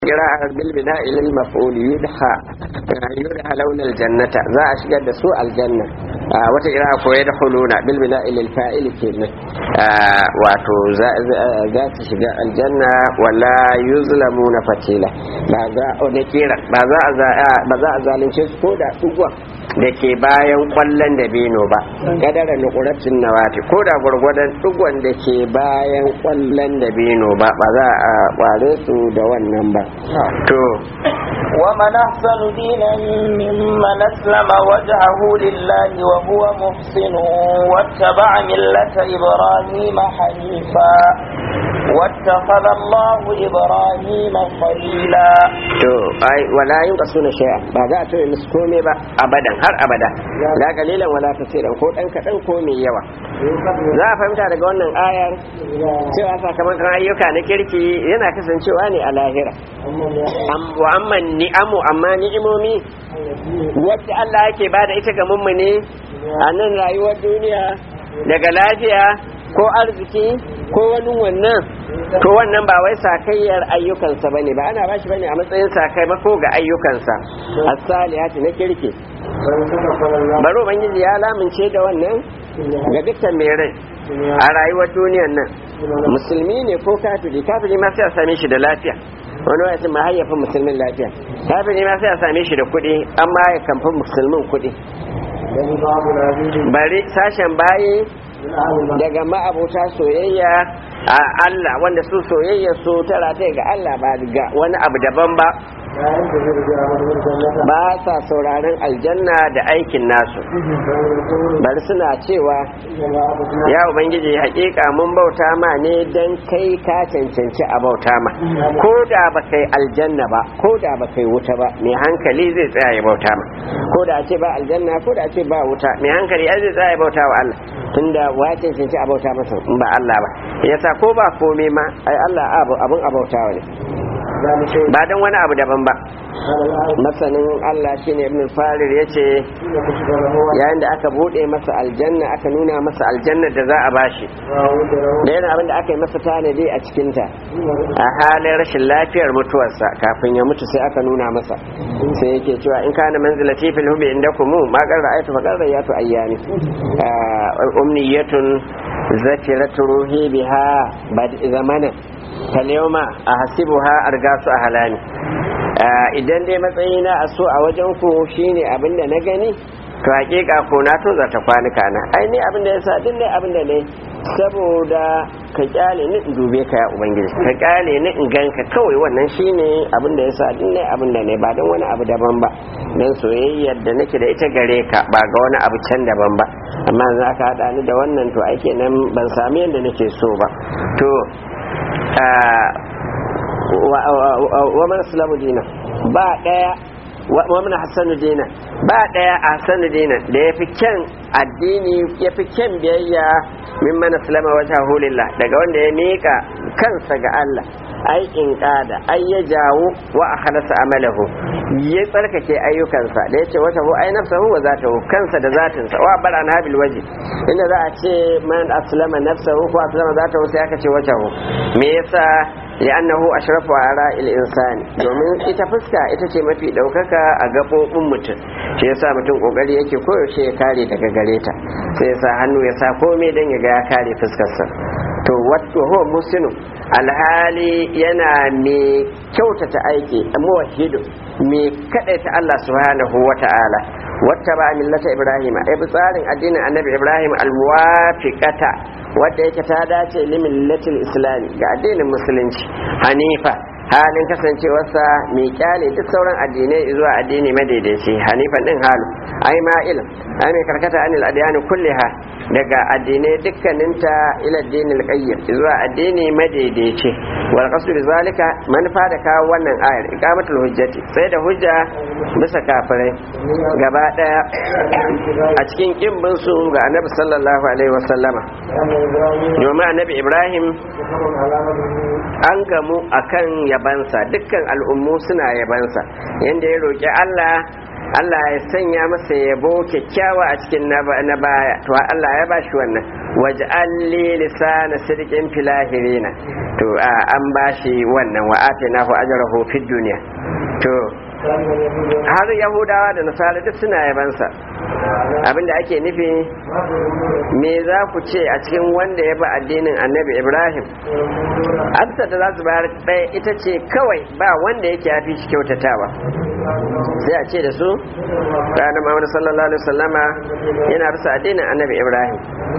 قراءة بالبناء للمفعول يدحى يدحى لون الجنة ذا أشجد سوء الجنة آه وتقراءة كو يدخلون بالبناء للفائل كينا آه واتو ذات شجاء الجنة ولا يظلمون فتيلة بذا ونكيرا بذا ظالم شيء كودا أقوى da ke bayan kwallon da bino ba kadara nukuratin nawati ko da gwargwadon dugon da ke bayan kwallon da bino ba ba za a kware su da wannan ba to ومن أحسن دينا ممن أسلم وجهه لله وهو محسن واتبع ملة إبراهيم حنيفا واتخذ الله إبراهيم خليلا to ai wala yin kasu na shaya ba za a tare musu komai ba abadan har abada la kalilan wala kasiran ko dan kadan ko mai yawa za a fahimta daga wannan ayar cewa sakamakon ayyuka na kirki yana kasancewa ne a lahira wa amma ni'amu amma ni'imomi wacce Allah yake bada ita ga mummune a nan rayuwar duniya daga lafiya ko arziki ko wani wannan to wannan ba wai sakayyar ayyukansa ba ne ba ana bashi bane a matsayin sakamako ga ayyukansa as-salihati na kirki baro ubangiji ya lamince da wannan ga dukkan mai rai a rayuwar duniyar nan musulmi ne ko kafiri kafiri ma sai a same shi da lafiya wani wasu ma hayyafin musulmin lafiya kafiri ma sai a same shi da kuɗi amma ya kamfin musulmin kuɗi bari sashen bayi daga ma'abuta soyayya a Allah wanda su soyayya su tara ta ga Allah ba ga wani abu daban ba ba sa sauraron aljanna da aikin nasu bari suna cewa ya ubangiji hakika mun bauta ma ne don kai ka cancanci a bauta ma ko da ba kai aljanna ba ko da ba kai wuta ba mai hankali zai tsaya ya bauta ma ko da ce ba aljanna ko da ce ba wuta mai hankali ai zai tsaya ya bauta wa Allah tunda wa cancanci a bauta masa in ba Allah ba yasa ko ba komai ma ai Allah abun abautawa ne ba don wani abu daban ba masanin Allah shine ibn farir ya ce yayin da aka bude masa aljanna aka nuna masa aljanna da za a bashi da yana abin da aka yi masa tanadi a cikinta a halin rashin lafiyar mutuwarsa kafin ya mutu sai aka nuna masa sai yake cewa in kana manzilati fil hubi indakum ma qarra ayatu fa qarra yatu ayyami umniyatun zakiratu ruhi biha bad zamana falyoma a hasibuha argasu a halani idan dai matsayina a so a wajen ku shine abin da na gani to hakika ko na to zata kwanuka na ai ne abin da yasa din ne abin da ne saboda ka kyale ni in dube ka ya ubangiji ka kyale ni in ganka kawai wannan shine abin da yasa din ne abin da ne ba don wani abu daban ba dan soyayyar da nake da ita gare ka ba ga wani abu can daban ba amma za ka hada ni da wannan to ai kenan ban sami yadda nake so ba to wa man islamu dina ba daya wa man hasanu dina ba daya hasanu dina da yafi kyan addini yafi kyan biyayya min man islama wajhahu lillah daga wanda ya mika kansa ga Allah ai in kada ai ya jawo wa akhlasa amalahu ya tsarkake ayyukansa da yace wata hu ai nafsahu wa zatahu kansa da zatinsa wa bar an habil waji inda za a ce man aslama nafsahu ko aslama zatahu sai aka ce wata hu me yasa li'annahu ashrafu ala il-insani domin ita fuska ita ce mafi daukaka a gabobin mutum shi yasa mutum kokari yake koyaushe ya kare daga gare ta sai yasa hannu ya sa komai dan ya ga ya kare fuskarsa to wato huwa musinu alhali yana mai kyautata aiki muwahhidu mai kadaita Allah subhanahu wata'ala wata ba millata ibrahim ai tsarin addinin annabi ibrahim almuwafiqata wadda yake ta dace limillatil islami ga addinin musulunci hanifa halin kasancewarsa mai kyale duk sauran addinai zuwa addini madaidaici hanifan din halu ai ma ilm ai mai karkata anil adyani kulliha daga addinai dukkaninta ila addinil qayyim zuwa addini madaidaici wal qasdu zalika manufa da kawo wannan ayar iqamatul hujjati sai da hujja bisa kafirai gaba daya a cikin kimbin su ga annabi sallallahu alaihi wasallama domin annabi ibrahim an gamu akan yabansa dukkan al'ummu suna yabansa yanda ya roƙi Allah Allah ya sanya masa yabo kyakkyawa a cikin na baya to Allah ya bashi wannan waj'al li lisana sidqin fil akhirina to an bashi wannan wa atainahu ajrahu fid dunya to har yahudawa da nasara duk suna yabansa abinda ake nufi me za ku ce a cikin wanda ya bi addinin annabi ibrahim amsa da za su bayar ɗaya ita ce kawai ba wanda yake ya fi shi kyautatawa sai a ce da su ranar muhammadu sallallahu alaihi wasallama yana bisa addinin annabi ibrahim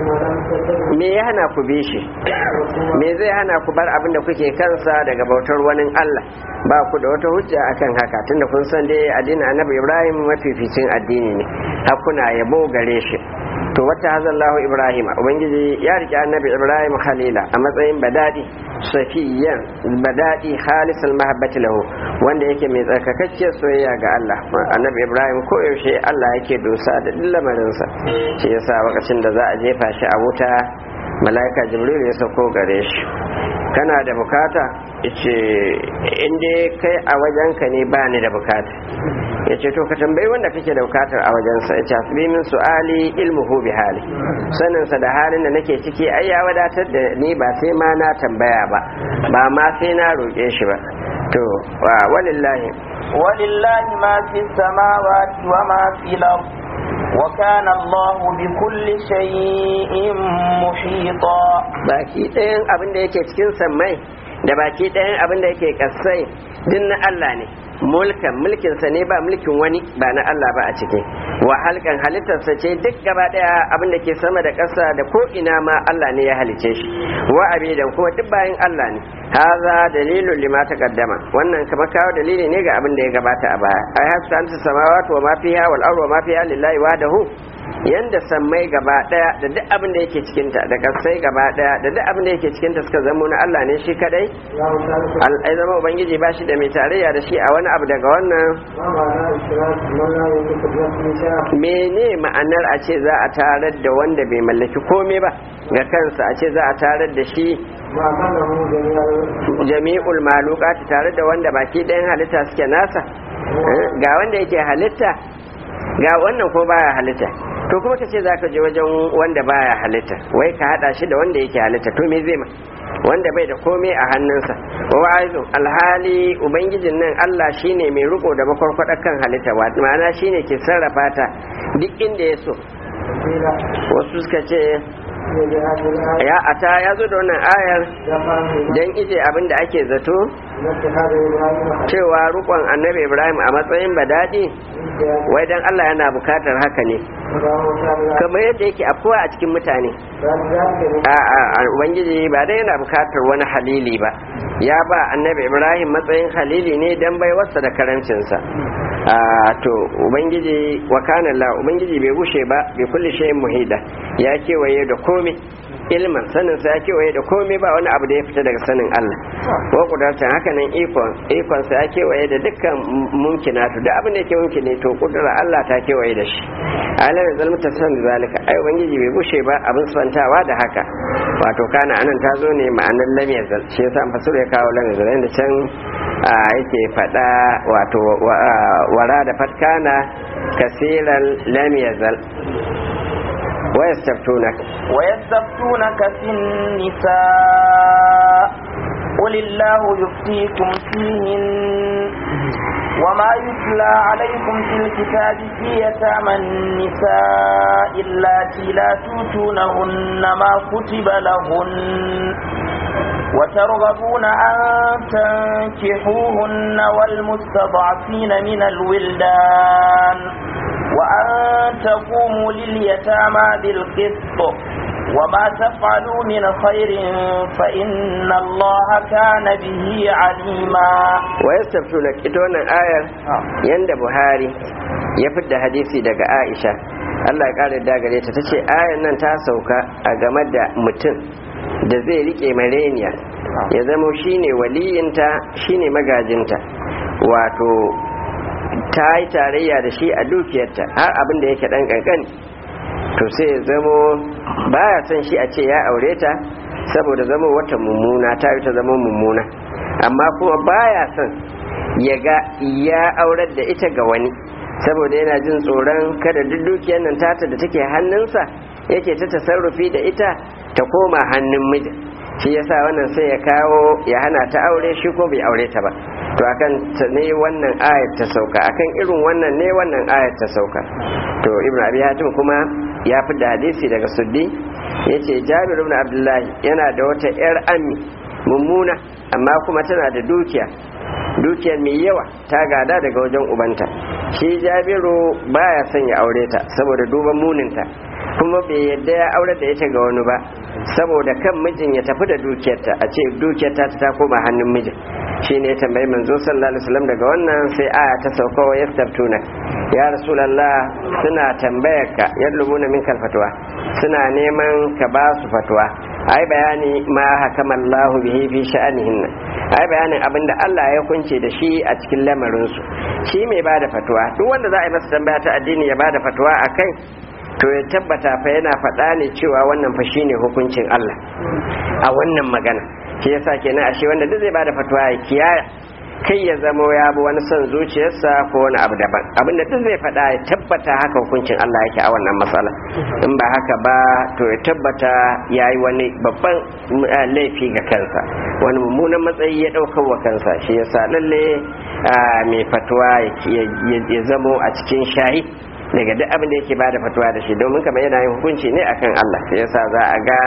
me ya hana ku bi shi me zai hana ku bar abin da kuke kansa daga bautar wani allah ba ku da wata hujja akan haka tunda kun san dai addinin annabi ibrahim mafificin addini ne hakuna yabo gare shi to wata hazallahu ibrahim ubangiji ya rike annabi ibrahim khalila a matsayin badadi safiyan badadi khalisal mahabbati lahu wanda yake mai tsarkakacciyar soyayya ga Allah annabi ibrahim ko yaushe Allah yake dosa da lamarinsa shi yasa lokacin da za a jefa shi a wuta mala'ika jibril ya sauko gare shi kana da bukata yace in dai kai a wajenka ne ba ni da bukata yace to ka tambayi wanda kake da bukatar a wajensa yace asbi min su'ali ilmuhu bi hali sanin sa da halin da nake ciki ai ya wadatar da ni ba sai ma na tambaya ba ba ma sai na roƙe shi ba to walillahi walillahi ma fi samawati wa ma fi al وكان الله بكل شيء محيطا baki ɗayan abin da yake cikin sammai da baki ɗayan abin da yake kasai din na Allah ne mulkan mulkinsa ne ba mulkin wani ba na Allah ba a ciki wa halkan halittarsa ce duk gaba daya abin da ke sama da ƙasa da ko ina ma Allah ne ya halice shi wa abidan kuma duk bayan Allah ne haza dalilun lima taqaddama wannan kamar kawo dalili ne ga abin da ya gabata a baya ai hasu anta samawati wa ma fiha wal ardu wa ma fiha lillahi wahdahu yanda sammai gaba daya da duk abin da yake cikin ta da kasai gaba daya da duk abin da yake cikin ta suka zamo na Allah ne shi kadai ai zama ubangiji ba shi da mai tarayya da shi a wani abu daga wannan mene ma'anar a ce za a tarar da wanda bai mallaki komai ba ga kansa a ce za a tarar da shi jami'ul malukati tare da wanda baki ɗayan halitta suke nasa ga wanda yake halitta ga wannan ko baya halitta to kuma ka ce za ka je wajen wanda baya halitta wai ka hada shi da wanda yake halitta to me zai ma wanda bai da komai a hannunsa wa aizu alhali ubangijin nan Allah shine mai riko da makwarkwadar kan halitta ma'ana shine ke sarrafa ta duk inda ya so wasu suka ce ya ata ya zo da wannan ayar don ije abin da ake zato cewa rukon annabi ibrahim a matsayin badadi wai dan Allah yana bukatar haka ne kamar yadda yake afuwa a cikin mutane a ubangiji ba dai yana bukatar wani halili ba ya ba annabi ibrahim matsayin halili ne dan bai wasa da karancinsa to ubangiji wa kana la ubangiji bai gushe ba bai kulli shay'in muhida ya kewaye da komai ilmin sanin sa ya kewaye da komai ba wani abu da ya fita daga sanin Allah wa kudartan haka nan ikon ikon sa ya kewaye da dukkan mumkinatu duk abin da yake mumkine to kudura Allah ta kewaye da shi alam zalmu tasan zalika ai ubangiji bai gushe ba abin santawa da haka wato kana anan ta zo ne ma'anar lam yazal shi yasa fasir ya kawo lam yazal da can yake fada wato wara da fatkana kasiran lam yazal ويستفتونك ويستفتونك في النساء قل الله يفتيكم فيهن وما يتلى عليكم في الكتاب في يتامى النساء اللاتي لا توتونهن ما كتب لهن وترغبون أن تنكحوهن والمستضعفين من الولدان وأن تقوموا لليتامى بالقسط وما تفعلوا من خير فإن الله كان به عليما ويستفتونك إتوانا آية يند بهاري يفد حديثي دقى عائشة Allah ya ƙara da gare ta tace ayan nan ta sauka a game da mutum da zai rike mareniya ya zama shine waliyinta shine magajinta wato ta yi tarayya da shi a dukiyarta har abin da yake dan kankani to sai ya zamo baya son shi a ce ya aure ta saboda zama wata mummuna ta yi ta zama mummuna amma kuma baya son ya ga ya aurar da ita ga wani saboda yana jin tsoron kada duk dukiyar nan tata da take hannunsa yake ta tasarrufi da ita ta koma hannun mijin shi yasa wannan sai ya kawo ya hana ta aure shi ko bai aure ta ba to akan ta ne wannan ayat ta sauka akan irin wannan ne wannan ayat ta sauka to ibnu abi hatim kuma ya fi da hadisi daga suddi yace jabir ibn abdullahi yana da wata yar ammi mummuna amma kuma tana da dukiya dukiyar mai yawa ta gada daga wajen ubanta shi jabiru baya son ya aure ta saboda duban muninta kuma bai yadda ya aure da ita ga wani ba saboda kan mijin ya tafi da dukiyarta a ce dukiyarta ta koma hannun mijin shi ne tambayi manzo sallallahu alaihi wasallam daga wannan sai aya ta sauka wa yastaftuna ya rasulullah suna tambayar ka yadlubuna min fatwa suna neman ka ba su fatwa ai bayani ma hakamallahu bihi fi sha'anihinna ai bayanin abinda Allah ya kunce da shi a cikin lamarin su shi mai bada fatwa duk wanda za a yi masa tambaya ta addini ya bada fatwa akai to ya tabbata fa yana faɗa ne cewa wannan fa shine hukuncin Allah a wannan magana shi yasa kenan ashe wanda duk zai bada fatwa ya kiyaya kai ya zamo ya bi wani son zuciyarsa ko wani abu daban abin da duk zai faɗa ya tabbata haka hukuncin Allah yake a wannan matsala in ba haka ba to ya tabbata ya yi wani babban laifi ga kansa wani mummunan matsayi ya ɗaukar wa kansa shi yasa lalle mai fatuwa ya zamo a cikin shayi daga duk abin da yake bada fatuwa da shi domin kamar yana yin hukunci ne akan Allah shi yasa za a ga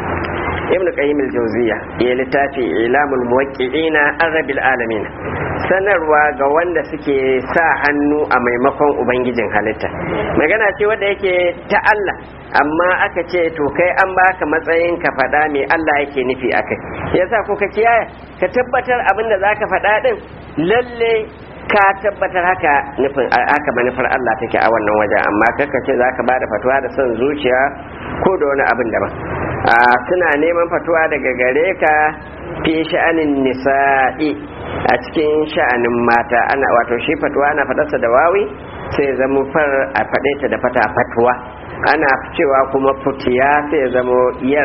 ibn qayyim al-jawziya ya littafi ilamul muwaqqi'ina arabil alamin sanarwa ga wanda suke sa hannu a maimakon ubangijin halitta magana ce wanda yake ta Allah amma aka ce to kai an baka matsayin ka faɗa me Allah yake nufi akai yasa ko ka kiyaye ka tabbatar abin da zaka faɗa din lalle ka tabbatar haka nufin haka manufar Allah take a wannan waje amma kaka ce zaka bada fatuwa da son zuciya ko da wani abin daban suna neman fatuwa daga gare ka fi sha'anin nisa'i a cikin sha'anin mata ana wato shi fatuwa ana fadarsa da wawi sai zama far a faɗe ta da fata fatuwa ana cewa kuma futiya sai zama yar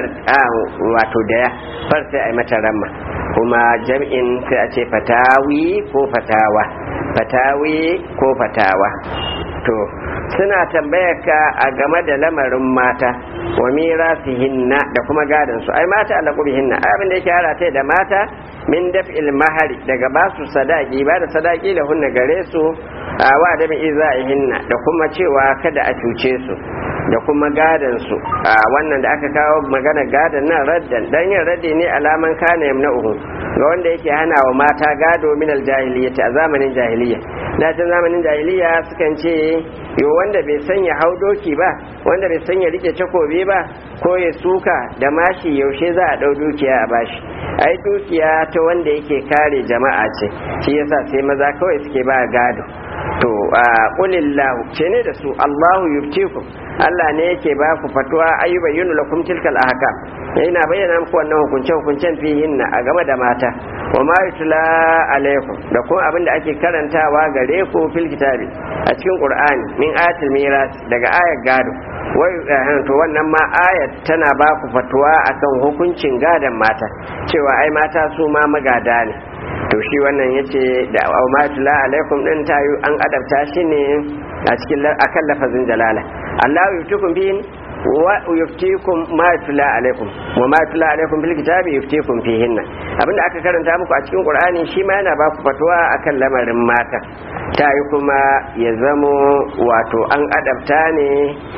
wato daya far sai a yi mata ramma kuma jam'in sai a ce fatawi ko fatawa fatawi ko fatawa to suna tambayar ka a game da lamarin mata wa mirasihinna da kuma gadon su ai mata ala hinna abin da yake harata da mata min daf'il mahari daga basu sadaki ba da sadaki da hunna gare su a wa da bi izaihinna da kuma cewa kada a cuce su da kuma gadon su a wannan da aka kawo magana gadon nan raddan dan yin raddi ne alaman kana yamna'uhu ga wanda yake hana wa mata gado min aljahiliyyati a zamanin jahiliya da can zamanin jahiliya sukan ce yo wanda bai sanya hau doki ba wanda bai sanya rike takobi ba ko ya suka da mashi yaushe za a dau dukiya a bashi ai dukiya ta wanda yake kare jama'a ce shi yasa sai maza kawai suke ba gado to a qulillahu ce ne da su Allahu yuftikum Allah ne yake ba ku fatuwa ayyuba yunu lakum tilkal ahkam yana bayyana muku wannan hukunce hukuncen fihinna a game da mata wa ma yutla alaikum da kuma abin da ake karantawa gare ku fil kitabi a cikin qur'ani min ayatul miras daga ayar gado wai to wannan ma ayat tana ba ku fatuwa akan hukuncin gadon mata cewa ai mata su ma magada ne to shi wannan yace da ma yutla alaikum din tayu an adabta shi ne a cikin akan lafazin jalala Allah yuftikum bihin wa yuftikum ma yutla alaikum wa ma yutla alaikum bil kitabi yuftikum fihinna abinda aka karanta muku a cikin qur'ani shi ma yana ba ku fatwa akan lamarin mata ta yi kuma ya zamo wato an adabta ne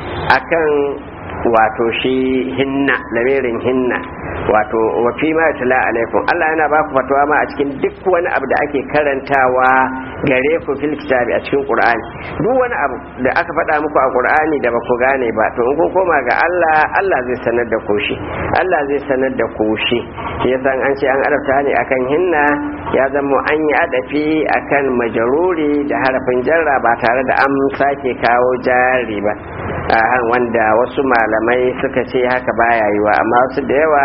akan wato shi hinna lamirin hinna wato wa fi ma yutla alaikum Allah yana ba ku fatwa ma a cikin duk wani abu da ake karantawa gare ku fil kitabi a cikin qur'ani duk wani abu da aka faɗa muku a qur'ani da ba ku gane ba to in kun koma ga Allah Allah zai sanar da ku shi Allah zai sanar da ku shi shi yasa an ce an arabta ne akan hinna ya zama an yi adafi akan majaruri da harafin jarra ba tare da an sake kawo jari ba wanda wasu malamai suka ce haka baya yiwa amma wasu da yawa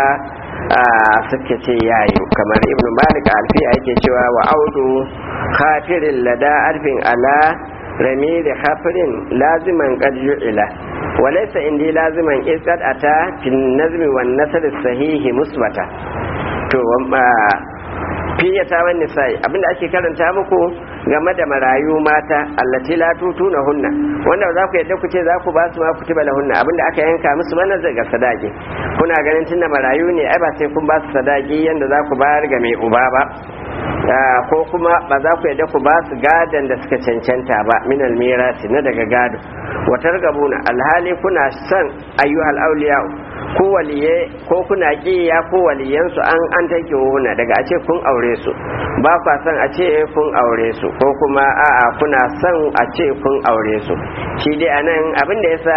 suka ce yayi kamar ibnu malik alfiya yake cewa wa audu khafirin lada arfin ala rami da khafirin laziman qad ju'ila wa laysa indi laziman isqad ata fin nazmi wan nasr sahihi musbata to fiye ta wani nisa'i abinda ake karanta muku game da marayu mata allati la tutuna hunna wanda za ku yadda ku ce za ku ba su ma kutiba lahunna abinda aka yanka musu mana zai ga sadaki kuna ganin tunda marayu ne ai ba sai kun ba su sadaki yanda za ku bayar ga mai uba ba ko kuma ba za ku yadda ku ba su gadon da suka cancanta ba min almirasi na daga gado watar gabuna alhali kuna son ayyuhal auliya ko waliye ko kuna kiya ko waliyansu an an take huna daga a ce kun aure su ba kwa son a ce kun aure su ko kuma a'a kuna son a ce kun aure su shi dai anan abin da yasa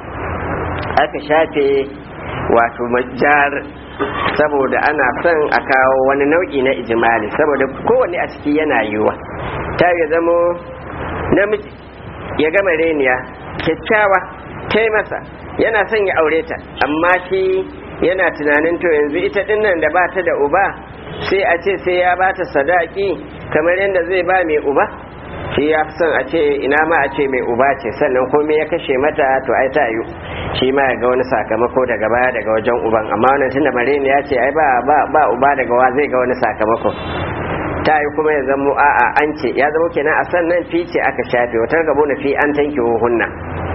aka shafe wato majar saboda ana son a kawo wani nau'i na ijimali saboda kowane a ciki yana yiwuwa ta ya zamo namiji ya gama reniya kyakkyawa ta masa yana son ya aure ta amma shi yana tunanin to yanzu ita dinnan da ba ta da uba sai a ce sai ya ba ta sadaki kamar yadda zai ba mai uba shi ya fi son a ce ina ma a ce mai uba ce sannan komai ya kashe mata to ai ta yi shi ma ga wani sakamako daga baya daga wajen uban amma wannan tunda mareni ya ce ai ba ba ba uba daga wa zai ga wani sakamako ta yi kuma ya zamo a'a an ce ya zamo kenan a sannan fi ce aka shafe wata gabo na fi an tanki hunna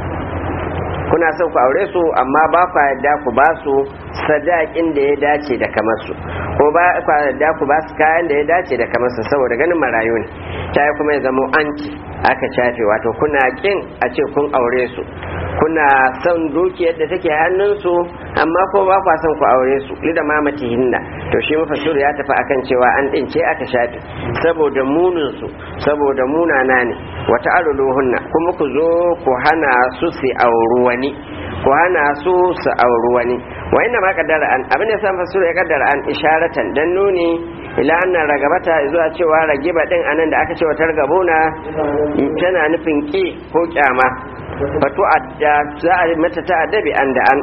kuna son ku aure su amma ba ku yadda ku ba su sadakin da ya dace da kamar su ko ba ku yadda ku ba su kayan da ya dace da kamar su saboda ganin marayu ne ta yi kuma ya zamo an ce aka shafe wato kuna kin a ce kun aure su kuna son dukiyar da take hannunsu amma ko ba kwa son ku aure su lida mamati hinna to shi mafassir ya tafi akan cewa an dince aka shafe saboda munin su saboda munana ne wata aruluhunna kuma ku zo ku hana su su auri wani ku hana su su auri wani wa inna ma kaddara an abin da san fassir ya kaddara an isharatan dan nuni ila annan ragabata zuwa cewa ragiba din anan da aka ce wa targabuna tana nufin ki ko kyama fatu adda za a mata ta'adda bi an da an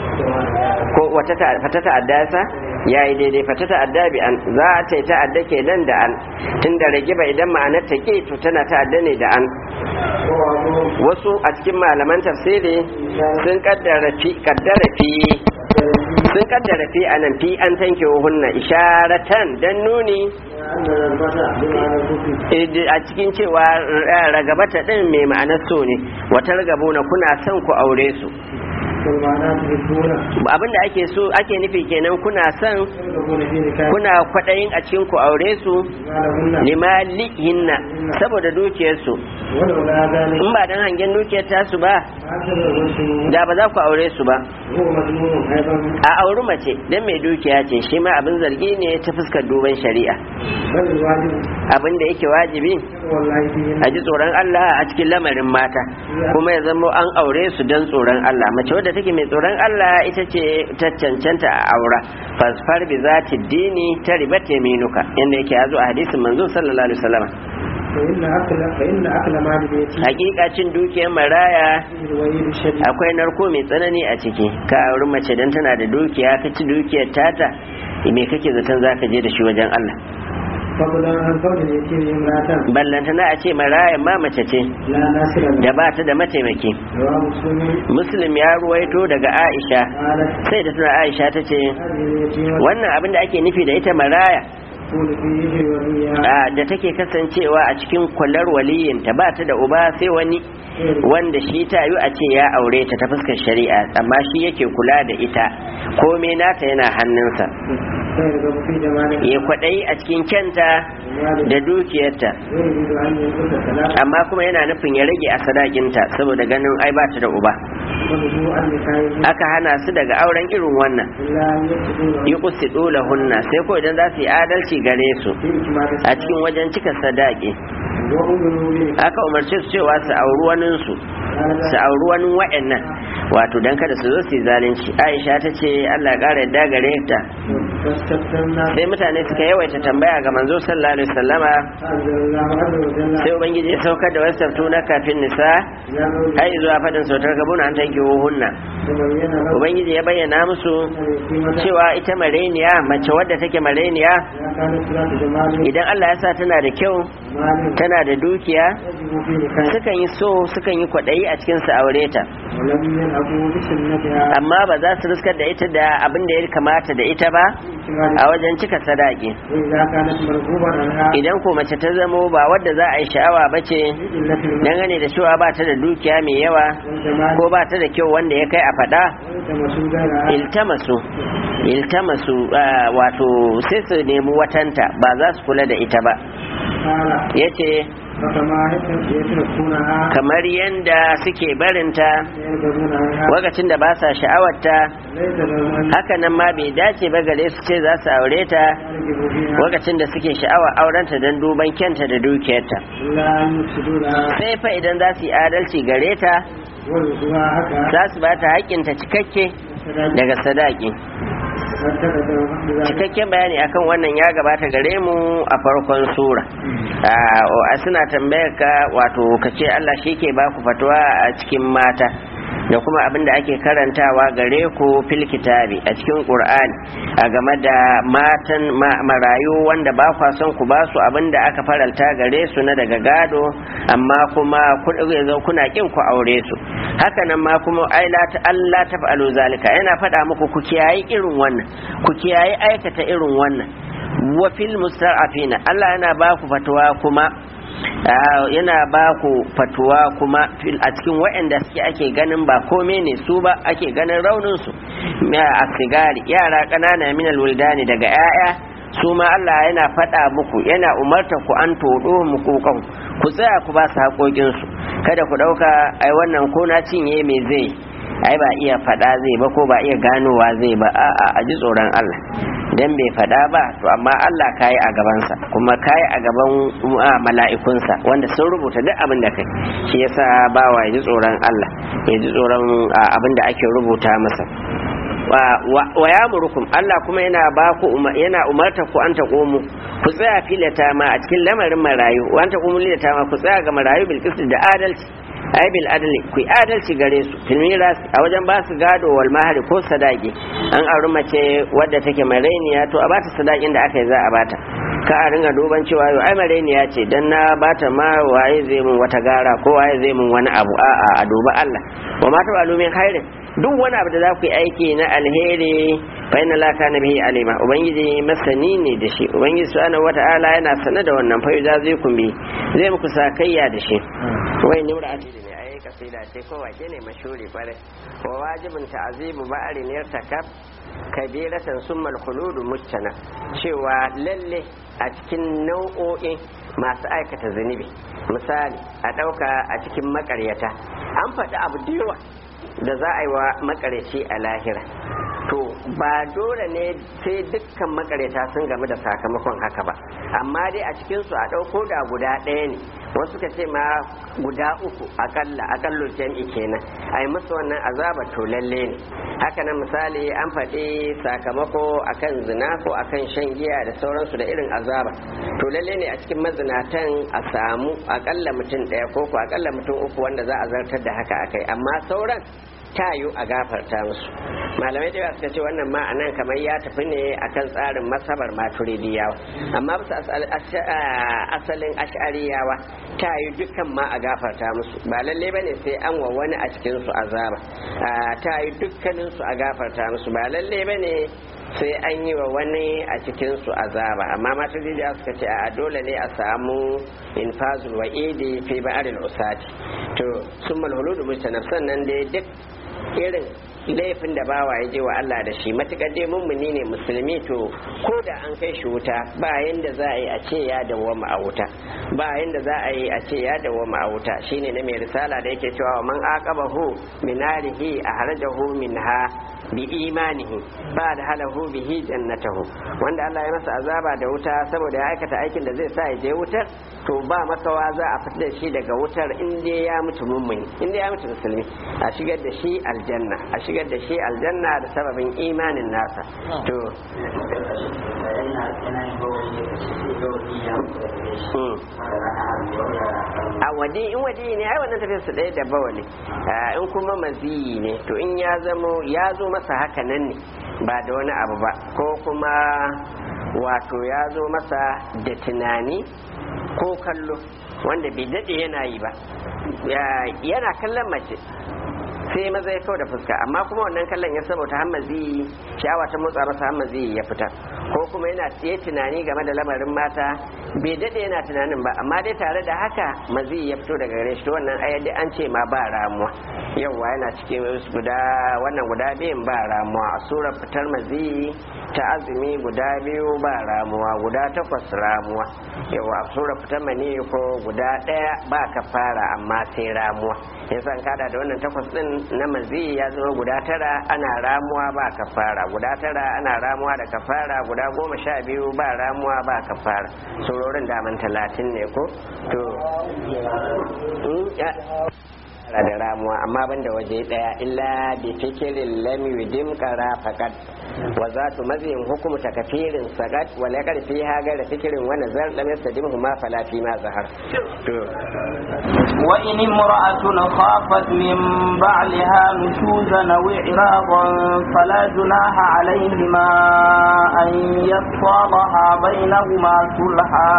ko wata fata ta'adda sa yayi daidai fata ta'adda bi an za a ta ta'adda ke nan da an tunda ragiba idan ma'anar ta ke to tana ta'adda ne da an wasu a cikin malaman tafsiri sun kaddara fi kaddara fi sun kaddara fi anan fi an tanke hunna isharatan dan nuni a cikin cewa ragabata din mai ma'anar so ne wata ragabuna kuna son ku aure su abin da ake so ake nufi kenan kuna son kuna kwaɗayin a cikin ku aure su limalihinna saboda dukiyarsu in ba dan hangen dukiyar tasu ba da ba za ku aure su ba a auri mace dan mai dukiya ce shi ma abin zargi ne ta fuskar duban shari'a abin da yake wajibi a ji tsoron Allah a cikin lamarin mata kuma ya zama an aure su don tsoron Allah mace wadda take mai tsoron Allah ita ce ta cancanta a aura fasfar bi za ta dini ta riba minuka inda yake ya zo a hadisin manzo sallallahu alaihi wasallam hakika cin dukiyar maraya akwai narko mai tsanani a ciki ka auri mace don tana da dukiya ka ci dukiyar tata me kake zaton zaka je da shi wajen Allah ballantana a ce marayan ma mace ce da ba ta da mataimaki muslim ya ruwaito daga aisha sai da tana aisha ta ce wannan abin da ake nufi da ita maraya da take kasancewa a cikin kwalar waliyinta ba ta da uba sai wani wanda shi ta yi a ce ya aure ta ta fuskar shari'a amma shi yake kula da ita komai nata yana hannunsa ya kwaɗayi a cikin kyanta da dukiyarta amma kuma yana nufin ya rage a sadakinta saboda ganin ai ba ta da uba aka hana su daga auren irin wannan yi kusi hunna sai ko idan za su yi adalci gare su a cikin wajen cika sadaki aka umarce su cewa su auri waninsu su auri wani wa'annan wato don kada su zo su yi zalunci aisha ta ce allah ƙara yadda gare ta sai mutane suka yawaita tambaya ga manzo sallallahu alaihi wasallama sai ubangiji ya saukar da wasu na kafin nisa har zuwa fadin sautar gabuna an tanki fankihuhunna تبين له ubangiji ya bayyana musu أن اليتيمة cewa ita mareniya mace wadda take mareniya إذا كانت ذات جمال idan Allah ya sa tana da kyau مال tana da dukiya يجب في نكاح sukan yi so sukan yi kwaɗayi a cikin su aure ta ولم يلعبوا بسنتها amma ba za su riskar da ita da abin da ya kamata da ita ba a wajen cika sadaki وإذا كانت مرغوبا عنها idan ko mace ta zamo ba wadda za a yi sha'awa ba ce بقلة المال dangane da cewa ba ta da dukiya mai yawa والجمال ko ba ta da kyau wanda ya kai a faɗa والتمسوا غيرها iltamasu iltamasu ah, wato sai su nemi watanta ba za su kula da ita ba قال yace فكما يتركونها kamar yanda suke barinta يرغبون عنها lokacin da ba sa sha'awarta ليس لهم أن haka nan ma bai dace ba gare su ce za su aure ta يرغبوا فيها lokacin da suke sha'awar aurenta don duban kyanta da dukiyarta إلا أن يفسدوا لها sai fa idan za su yi adalci gare ta ورثها حقها za su ba ta haƙƙinta cikakke daga sadaki cikakken bayani akan wannan ya gabata gare mu a farkon sura a suna tambayar ka wato ka ce Allah shi ke ba ku fatuwa a cikin mata da kuma abin da ake karantawa gare ku fil kitabi a cikin qur'ani a game da matan ma- marayu wanda ba kwa son ku ba su abin da aka faralta gare su na daga gado amma kuma ku zo kuna kin ku aure su haka nan ma kuma ai la ta Allah ta fa'alu zalika yana faɗa muku ku kiyayi irin wannan ku kiyayi aikata irin wannan wa fil musta'afina Allah yana ba ku fatuwa kuma Ah, yana ba ku fatuwa kuma fil- a cikin waɗanda suke ake ganin ba kome ne su ba ake ganin raunin su a sigari yara ƙanana minal wuldani daga 'ya'ya su ma Allah yana faɗa muku yana umarta ku an todo muku kan ku tsaya ku ba su haƙoƙinsu kada ku ɗauka ai wannan ko na cinye me zai ai ba iya faɗa zai ba ko ba iya ganowa zai ba a'a a ji tsoron Allah dan bai faɗa ba to amma Allah kayi a gabansa kuma kayi a gaban uh, mala'ikunsa wanda sun rubuta duk abin da kai shi yasa bawa ya ji tsoron Allah ya ji tsoron uh, abin da ake rubuta masa wa, wa, wa ya murukum Allah kuma yana ba ku uma- yana umarta ku an taqumu ku tsaya filata ma a cikin lamarin marayu wa an taqumu filata ma ku tsaya ga marayu bil qist da adalci ay bil adli ku yi adalci gare su fil miras a wajen ba su gado wal mahari ko sadaki an auri mace wadda take marainiya to a bata sadakin da aka yi za a bata ka a ringa duban cewa yau ai marainiya ce dan na bata ma waye zai mun wata gara ko waye zai mun wani abu a'a a duba Allah wa ma ta min khairin duk wani abu da za ku yi aiki na alheri fa inna la kana bihi alima ubangiji masani ne da shi ubangiji subhanahu wata'ala yana sanar da wannan fa yuza zai kun bi zai muku sakayya da shi wai ni mura asiri ne ai kasida ce ko wake ne mashuri kware wa wajibin ta'azibu ba'arin yartakab kabiratan summal khuludu mujtana cewa lalle a cikin nau'o'in masu aikata zunubi misali a ɗauka a cikin makaryata an faɗi abu da yawa da za a yi wa makaryaci a lahira to ba dole ne sai dukkan makaryata sun game da sakamakon haka ba amma dai a cikinsu a ɗauko da guda ɗaya ne wasu ka ce ma guda uku akalla akallo jam'i kenan a yi musu wannan azaba to lalle ne haka nan misali an faɗi sakamako akan zina ko akan shan giya da sauransu da irin azaba to lalle ne a cikin mazinatan a samu akalla mutum ɗaya ko ko akalla mutum uku wanda za a zartar da haka akai amma sauran tayu a gafarta musu malamai da yawa suka ce wannan ma anan kamar ya tafi ne akan tsarin masabar maturidiyawa amma bisa asal- ash- ah, asalin ash'ariyawa tayu dukkan ma a gafarta musu ba lalle bane sai an wa wani a cikin su azaba Ah, tayu dukkanin su a gafarta musu ba lalle bane sai an yi wa wani a cikin su azaba amma maturidiyawa suka ce a dole ne a samu infazul wa'idi fi ba'aril usati to summal huludu mustanaf sannan dai duk irin laifin da bawa ya je wa Allah da shi matukar dai mummuni ne musulmi to ko da an kai shi wuta ba yanda za a yi a ce ya dawwama a wuta ba yanda za a yi a ce ya dawwama a wuta shine na mai risala da yake cewa wa man aqabahu minarihi ahrajahu minha bi imanihi ba da halahu bihi jannatahu wanda Allah ya masa azaba da wuta saboda ya aikata aikin da zai sa ya je wutar to ba makawa za a fitar da shi daga wutar in dai ya mutu mummuni in dai ya mutu musulmi a shigar da shi aljanna a shigar da shi aljanna da sababin imanin nasa to mm. a wadi in wadi ne ai wannan tafiyar su ɗaya da bawali in kuma maziyi ne to in ya zamo ya zo masa haka nan ne ba da wani abu ba ko kuma wato ya zo masa da tunani ko kallo wanda bai daɗe yana yi ba yana kallon mace sai maza ya kawo da fuska amma kuma wannan kallon ya saboda hammazi sha'awa ta motsa masa hammazi ya fita ko kuma yana tsaye tunani game da lamarin mata bai dade yana tunanin ba amma dai tare da haka mazi ya fito daga gare shi to wannan ayyadi an ce ma ba ramuwa yauwa yana cikin guda wannan guda biyun ba ramuwa a surar fitar mazi ta azumi guda biyu ba ramuwa guda takwas ramuwa yawa a surar fitar mani ko guda ɗaya ba kafara amma sai ramuwa yasa kada da wannan takwas din na mazi ya zama guda tara ana ramuwa ba kafara guda tara ana ramuwa da kafara guda goma sha biyu ba ramuwa ba kafara surorin daman talatin ne ko to da ramuwa amma banda waje daya illa bi fikirin lam yudim qara faqat wa zatu mazin hukumu takafirin sagat wa la qad fiha gara fikirin wa nazar lam yastadimhu ma fala fi ma zahar to wa in imra'atun khafat min ba'liha nushuzan aw i'radan fala junaha alayhima an yasalaha bainahuma sulha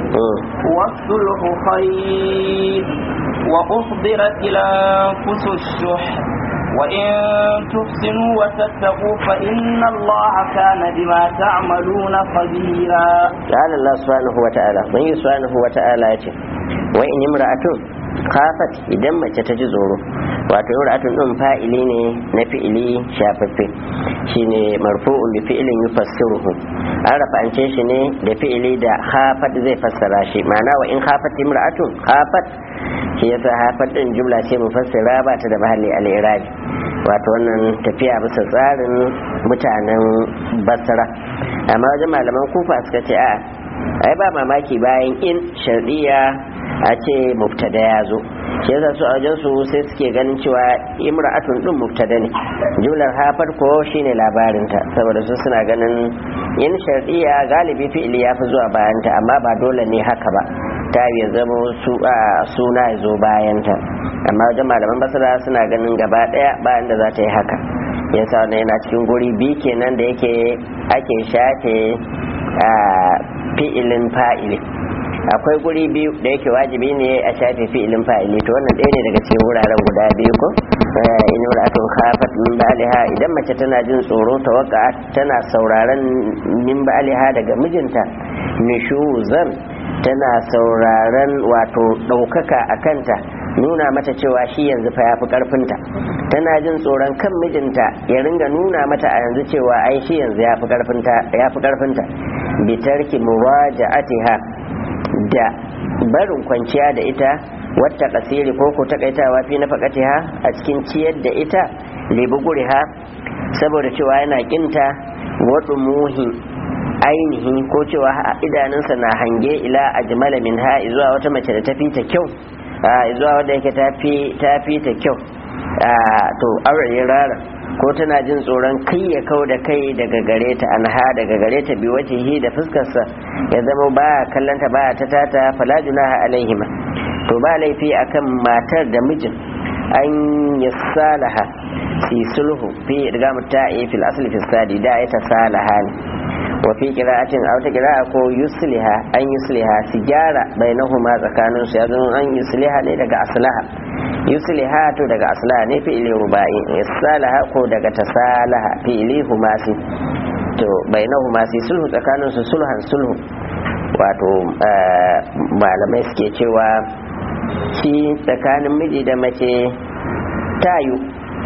والصلح خير وأحضرت الأنفس الشح وإن تحسنوا وتتقوا فإن الله كان بما تعملون خبيرا قال الله سبحانه وتعالى من سبحانه وتعالى وإن امرأة khafat idan mace ta ji tsoro wato imra'atun din fa'ili ne na fi'ili shafaffe shine marfu'un bi fi'ilin yufassiruhu an rafa'ance shi ne da fi'ili da khafat zai fassara shi ma'ana wa in khafat imra'atun khafat shi yasa khafat din jumla ce mufassira ba ta da mahalli al-irabi wato wannan tafiya bisa tsarin mutanen basra amma wajen malaman kufa suka ce a ai ba mamaki bayan in shardiya a ce mubtada ya zo shi yasa su a wajen su sai suke ganin cewa imra'atun din mubtada ne jumlar hafar ko shine labarinta saboda su suna ganin in shardiya galibi fi'ili ya fi zuwa bayanta amma ba dole ne haka ba ta ya zama suna ya zo bayanta amma wajen malaman basira suna ganin gaba daya bayan da za ta yi haka yasa wannan yana cikin guri biyu kenan da yake ake shafe fi'ilin fa'ili akwai guri biyu da yake wajibi ne a shafe fi'ilin fa'ili to wannan ɗaya ne daga cikin wuraren guda biyu ko in imra'atun khafat min ba'liha idan mace tana jin tsoro tawakka tana sauraron min ba'liha daga mijinta nushuzan tana sauraron wato ɗaukaka a kanta nuna mata cewa shi yanzu fa yafi karfinta tana jin tsoron kan mijinta ya ringa nuna mata a yanzu cewa ai shi yanzu yafi karfinta yafi karfinta bitarki muraja'atiha da barin kwanciya da ita wata kasiri ko ko takaitawa fi na fakatiha a cikin ciyar da ita libuguriha saboda cewa yana kinta waɗu muhi ainihi ko cewa idanunsa na hange ila ajmala min ha zuwa wata mace da tafi ta kyau zuwa wadda yake tafi ta kyau to aure rara ko tana jin tsoron kai ya kau da kai daga gare ta anha daga gare ta bi wajihi da fuskarsa ya zama ba kallanta ba ta tata fala junaha alaihima to ba laifi akan matar da mijin an yasalaha fi sulhu fi idgam ta'i fil asli fi sadi da ita salaha ne wa fi qira'atin aw ta qira'a ko yusliha an yusliha sigara bainahuma tsakanin su yanzu an yusliha ne daga aslaha yusliha to daga aslaha ne fi'ili rubai yasalaha ko daga tasalaha fi'ili humasi to bainahuma si sulhu tsakanin su sulhan sulhu wato malamai suke cewa shi tsakanin miji da mace tayu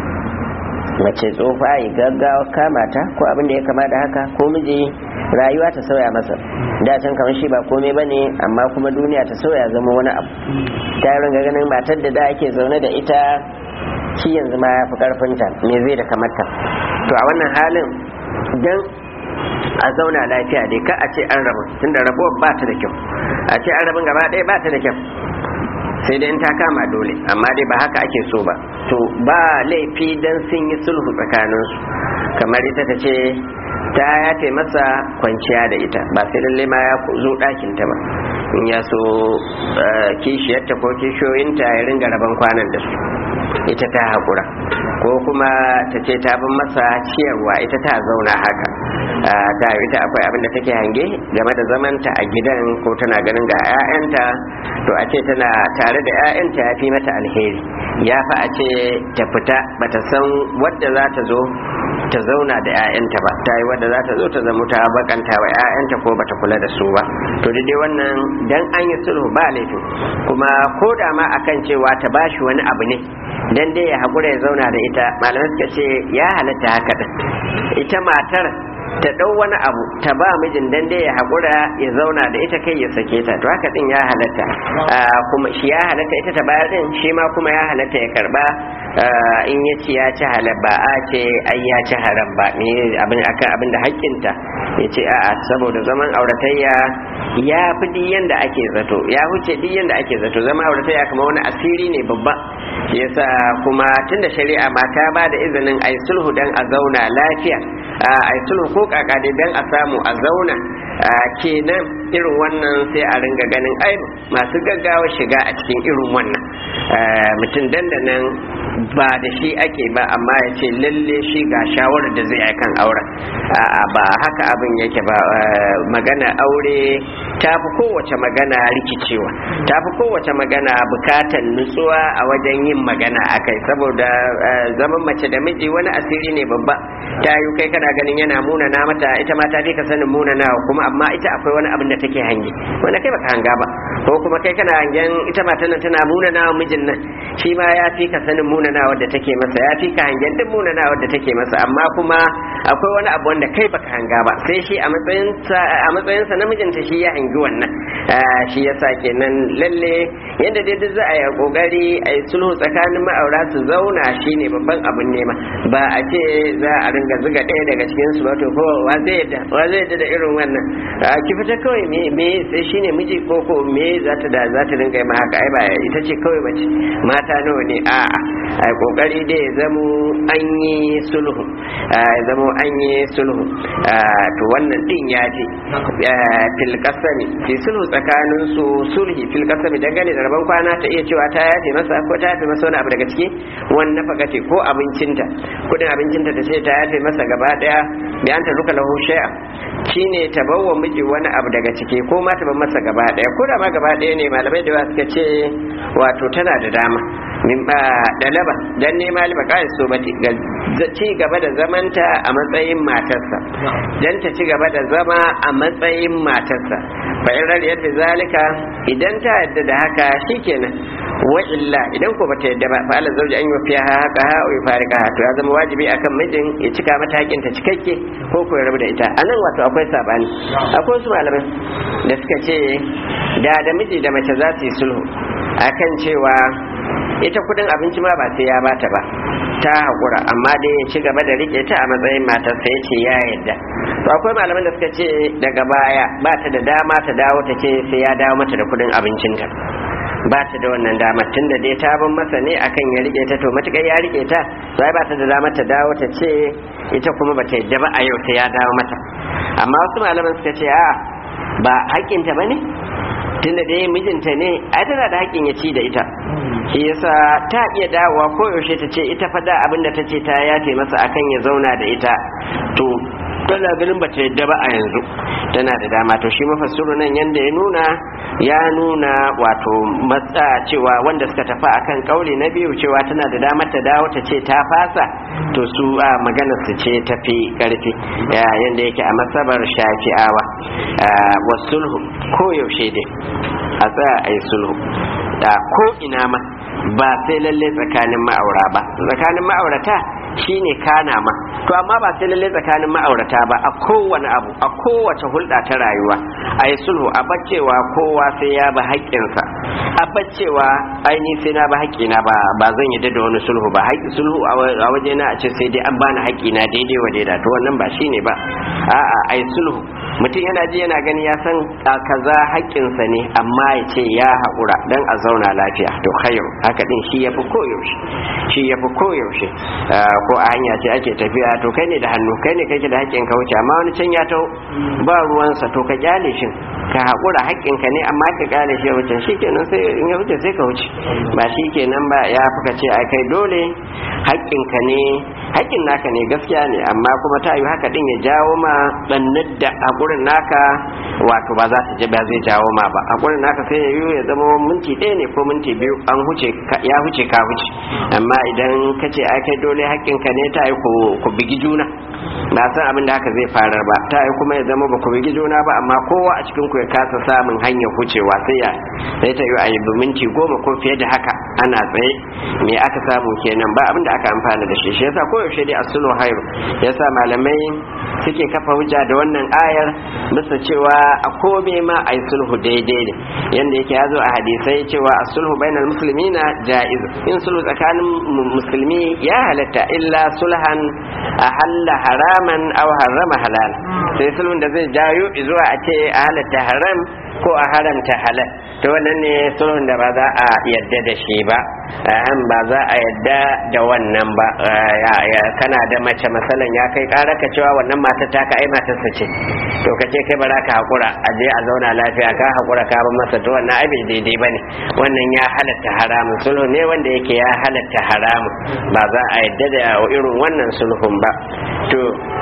mace tsofa yi gaggawa kamata ko abin da ya kama da haka ko miji rayuwa ta sauya masa da can kamar shi ba komai ba ne amma kuma duniya ta sauya zama wani abu ta yi ringa ganin matar da da ake zaune da ita shi yanzu ma ya fi karfinta me zai da kamata to a wannan halin dan a zauna lafiya dai ka a ce an rabu tunda rabuwar ba ta da kyau a ce an rabin gaba ɗaya ba ta da kyau sai dai in ta kama dole amma dai ba haka ake so ba to ba laifi dan sun yi sulhu tsakaninsu kamar ita ta ce ta yafe masa kwanciya da ita ba sai lalle ma ya zo ɗakin ta ba in ya so kishiyarta ko kishiyoyinta ya ringa rabon kwanan da su ita ta haƙura ko kuma ta ce ta bin masa ciyarwa ita ta zauna haka ta ita akwai abin da take hange game da zamanta a gidan ko tana ganin ga 'ya'yanta to a ce tana tare da 'ya'yanta ya fi mata alheri ya fi a ce ta fita bata san wadda za ta zo ta zauna da 'ya'yanta ba ta yi wadda za ta zo ta zama ta bakanta wa 'ya'yanta ko bata kula da su ba to dai wannan dan an yi sulhu ba laifin kuma ko da ma akan cewa ta bashi wani abu ne dan dai ya haƙura ya zauna da ita malamai suka ce ya halatta haka din ita matar ta ɗau wani abu ta ba mijin dan dai ya haƙura ya zauna da ita kai ya sake ta to haka din ya halatta kuma shi ya halatta ita ta bayar din shi ma kuma ya halatta ya karba in ya ci ya ci halal ba a ce ai ya ci haram ba ne abin akan abin da haƙƙinta ya ce a'a saboda zaman auratayya ya fi diyan da ake zato ya huce diyan da ake zato zaman auratayya kamar wani asiri ne babba shi yasa kuma tunda shari'a ma ta ba da izinin ai sulhu dan a zauna lafiya ai sulhu ko kaka dai dan a samu a zauna kenan irin wannan sai a ringa ganin ai masu gaggawa shiga a cikin irin wannan mutum dandanan ba da shi ake ba amma ya ce lalle shi ga shawarar da zai kan auren a'a ba haka abin yake ba magana aure ta fi kowace magana rikicewa ta fi kowace magana bukatan nutsuwa a wajen yin magana a kai saboda zaman mace da miji wani asiri ne babba ta yi kai kana ganin yana munana mata ita ma ta fi ka sanin munana kuma amma ita akwai wani abin da take hange wanda kai baka hanga ba ko kuma kai kana hangen ita matan nan tana munana wa mijin nan shi ma ya fi ka sanin munana wadda take masa ya fi ka hangen duk munana wadda take masa amma kuma akwai wani abu wanda kai baka hanga ba sai shi a matsayin a matsayin sa namijinta shi ya hangi wannan shi yasa kenan lalle yadda dai duk za a yi kokari a yi sulhu tsakanin ma'aura su zauna shine babban abin nema ba a ce za a ringa zuga ɗaya daga cikin su ba to ko wa zai yadda wa zai yadda da irin wannan ki fita kawai me me sai shine miji ko ko me za ta da za ta ringa yi ma haka ai ba ita ce kawai mace mata nawa ne a'a ai kokari dai ya zamo an yi sulhu ya zamo an yi sulhu to wannan din ya je fil kasami fi sulhu tsakanin su sulhi fil kasami dangane da rabon kwana ta iya cewa ta yafe masa ko ta yafe masa wani abu daga ciki wannan fakati ko abincinta kudin abincinta ta ce ta yafe masa gaba daya bayan ta ruka lahu shay'a shine ta bawa miji wani abu daga ciki ko ma ta bar masa gaba daya ko da ma gaba daya ne malamai da suka ce wato tana da dama min ba dalaba dan nema liba so bati ga ci gaba da zamanta a matsayin matarsa dan ta ci gaba da zama a matsayin matarsa fa in radiyat bi zalika idan ta yadda da haka shikenan wa illa idan ko bata yadda ba fa ala zawji an yufiya haka ha wa farika to ya zama wajibi akan mijin ya cika mata hakin ta cikakke ko ko ya rabu da ita anan wato akwai sabani akwai wasu malamai da suka ce da da miji da mace za su yi sulhu akan cewa ita kudin abinci ma ba sai ya bata ba ta haƙura amma dai ya ci gaba da rike ta a matsayin matarsa ya ce ya yadda to akwai malaman da suka ce daga baya ba ta da dama ta dawo ta ce sai ya dawo mata da kudin abincinta ba ta da wannan damar tunda dai ta bin masa ne akan ya rike ta to matukar ya rike ta sai ba ta da damar ta dawo ta ce ita kuma ba ta yadda ba a yau ta ya dawo mata amma wasu malaman suka ce a ba haƙƙinta ba ne tunda dai mijinta ne ai tana da haƙƙin ya ci da ita shi yasa ta iya dawowa ko yaushe ta ce ita fada abin da ta ce ta yafe masa akan ya zauna da ita to tana ganin bata yadda ba a yanzu tana da dama to shi mafassiru nan yanda ya nuna ya nuna wato matsa cewa wanda suka tafi akan kauli na biyu cewa tana da dama ta dawo ta ce ta fasa to su a maganar su ce tafi karfi yanda yake a masabar shafi'awa wasulhu ko yaushe dai a tsaya a yi sulhu da ko ina ma ba sai lalle tsakanin ma'aura ba tsakanin ma'aurata shine kana ma to amma ba sai lalle tsakanin ma'aurata ba a kowane abu a kowace hulɗa ta rayuwa a yi sulhu a baccewa kowa sai ya ba haƙƙinsa a baccewa aini sai na ba haƙƙina ba ba zan yi da wani sulhu ba haƙƙi sulhu a waje na a ce sai dai an bani haƙƙina daidai wa daida to wannan ba shine ba a'a a yi sulhu mutum yana ji yana gani ya san kaza haƙƙinsa ne amma ya ce ya haƙura don a zauna lafiya to khairu haka din shi ya fi koyaushe shi ya fi koyaushe ko a hanya ce ake tafiya to kai ne da hannu kai ne kake da haƙƙin ka wuce amma wani can ya tau ba ruwansa to ka kyale shi ka haƙura haƙƙinka ne amma ka kyale shi ya wuce shi kenan sai in ya wuce sai ka wuce ba shi kenan ba ya fi ka ce a kai dole haƙƙinka ne haƙƙin naka ne gaskiya ne amma kuma ta yi haka din ya jawo ma ɗannar da haƙurin naka wato ba za ta ba zai jawo ma ba haƙurin naka sai ya yi ya zama minti ɗaya ne ko minti biyu an huce ya huce ka huce amma idan ka ce ai kai dole haƙƙinka ne ta yi ku bigi juna na san abin da haka zai farar ba ta yi kuma ya zama ba ku bigi juna ba amma kowa a cikin ku ya kasa samun hanyar hucewa sai ya sai ta yi a yi minti goma ko fiye da haka ana tsaye me aka samu kenan ba abin da aka amfana da shi shi yasa koyaushe dai asulu hairu yasa malamai suke kafa hujja da wannan ayar bisa cewa a kome ma a yi sulhu daidai ne yanda yake ya zo a hadisai cewa a sulhu bainal muslimina ja'iz in sulhu tsakanin musulmi ya halatta illa sulhan a halla haraman aw harrama halal sai sulhun da zai jayo zuwa a ce a halatta haram ko a haramta halal to wannan ne sulhun da ba za a yadda da shi ba ba za a yadda da wannan ba kana da mace masalan ya kai ƙara ka cewa wannan mata ta ka ai matarsa ce to ka ce kai ba za ka haƙura a je a zauna lafiya ka haƙura ka ba masa to wannan abin daidai ba ne wannan ya halatta haramun sulhu ne wanda yake ya halatta haramun ba za a yadda da irin wannan sulhun ba to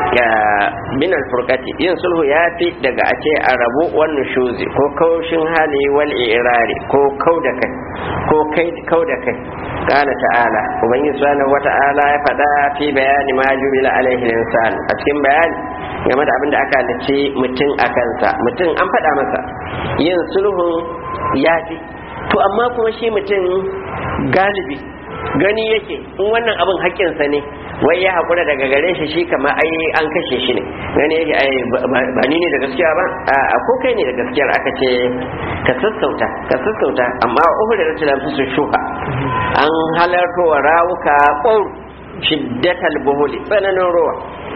min alfurqati yin sulhu ya fi daga a ce a rabu wannan shuzi ko kaushin hali wal irari ko kau da kai ko kai kau da kai qala ta'ala ubangiji subhanahu wata'ala ya faɗa fi bayani ma jubila alaihi insan a cikin bayani game da abin da aka halicci mutum a kansa mutum an faɗa masa yin sulhun ya fi to amma kuma shi mutum galibi gani yake in wannan abin haƙƙinsa ne wai ya haƙura daga gare shi shi kama ai an kashe shi ne gani yake ai ba ni ne da gaskiya ba a ko kai ne da gaskiyar aka ce ka sassauta ka sassauta amma uhud da tilan su shuha an halarto wa rawuka qaur shiddatal buhuli tsananin ruwa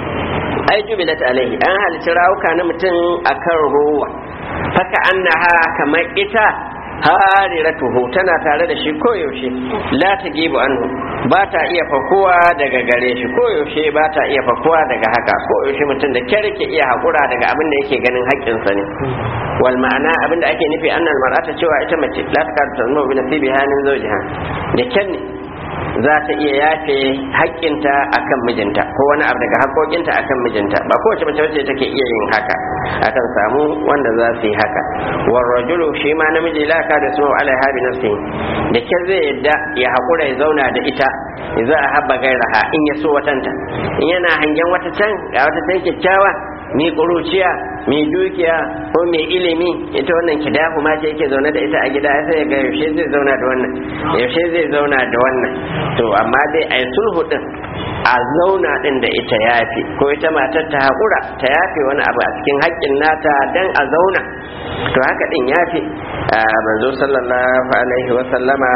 ai jubilat alaihi an halitta rawuka na mutum akan ruwa faka annaha kamar ita hariratuhu tana tare da shi koyaushe la ta gibu anhu ba ta iya fakuwa daga gare shi koyaushe ba ta iya fakuwa daga haka koyaushe mutum da kyar ke iya haƙura daga abin da yake ganin haƙƙinsa ne wal ma'ana abin da ake nufi annal mar'ata cewa ita mace la ta karta zama bi nasibi hanin zawjiha da kyan ne za ta iya yafe haƙƙinta akan mijinta ko wani abu daga haƙƙoƙinta akan mijinta ba kowace mace wacce take iya yin haka akan samu wanda za su yi haka war rajulu shi ma namiji la ka da su alaiha bi nafsihi da ke zai yadda ya haƙura ya zauna da ita za a habba gairaha in ya so watanta in yana hangen wata can ga wata can kyakkyawa mai ƙuruciya mai dukiya ko mai ilimi ita wannan kidahu ma ce yake zaune da ita a gida sai ga yaushe zai zauna da wannan yaushe zai zauna da wannan to amma dai a sulhu din a zauna din da ita yafi ko ita matar ta haƙura ta yafe wani abu a cikin haƙƙin nata dan a zauna to haka din yafi manzo sallallahu alaihi wa sallama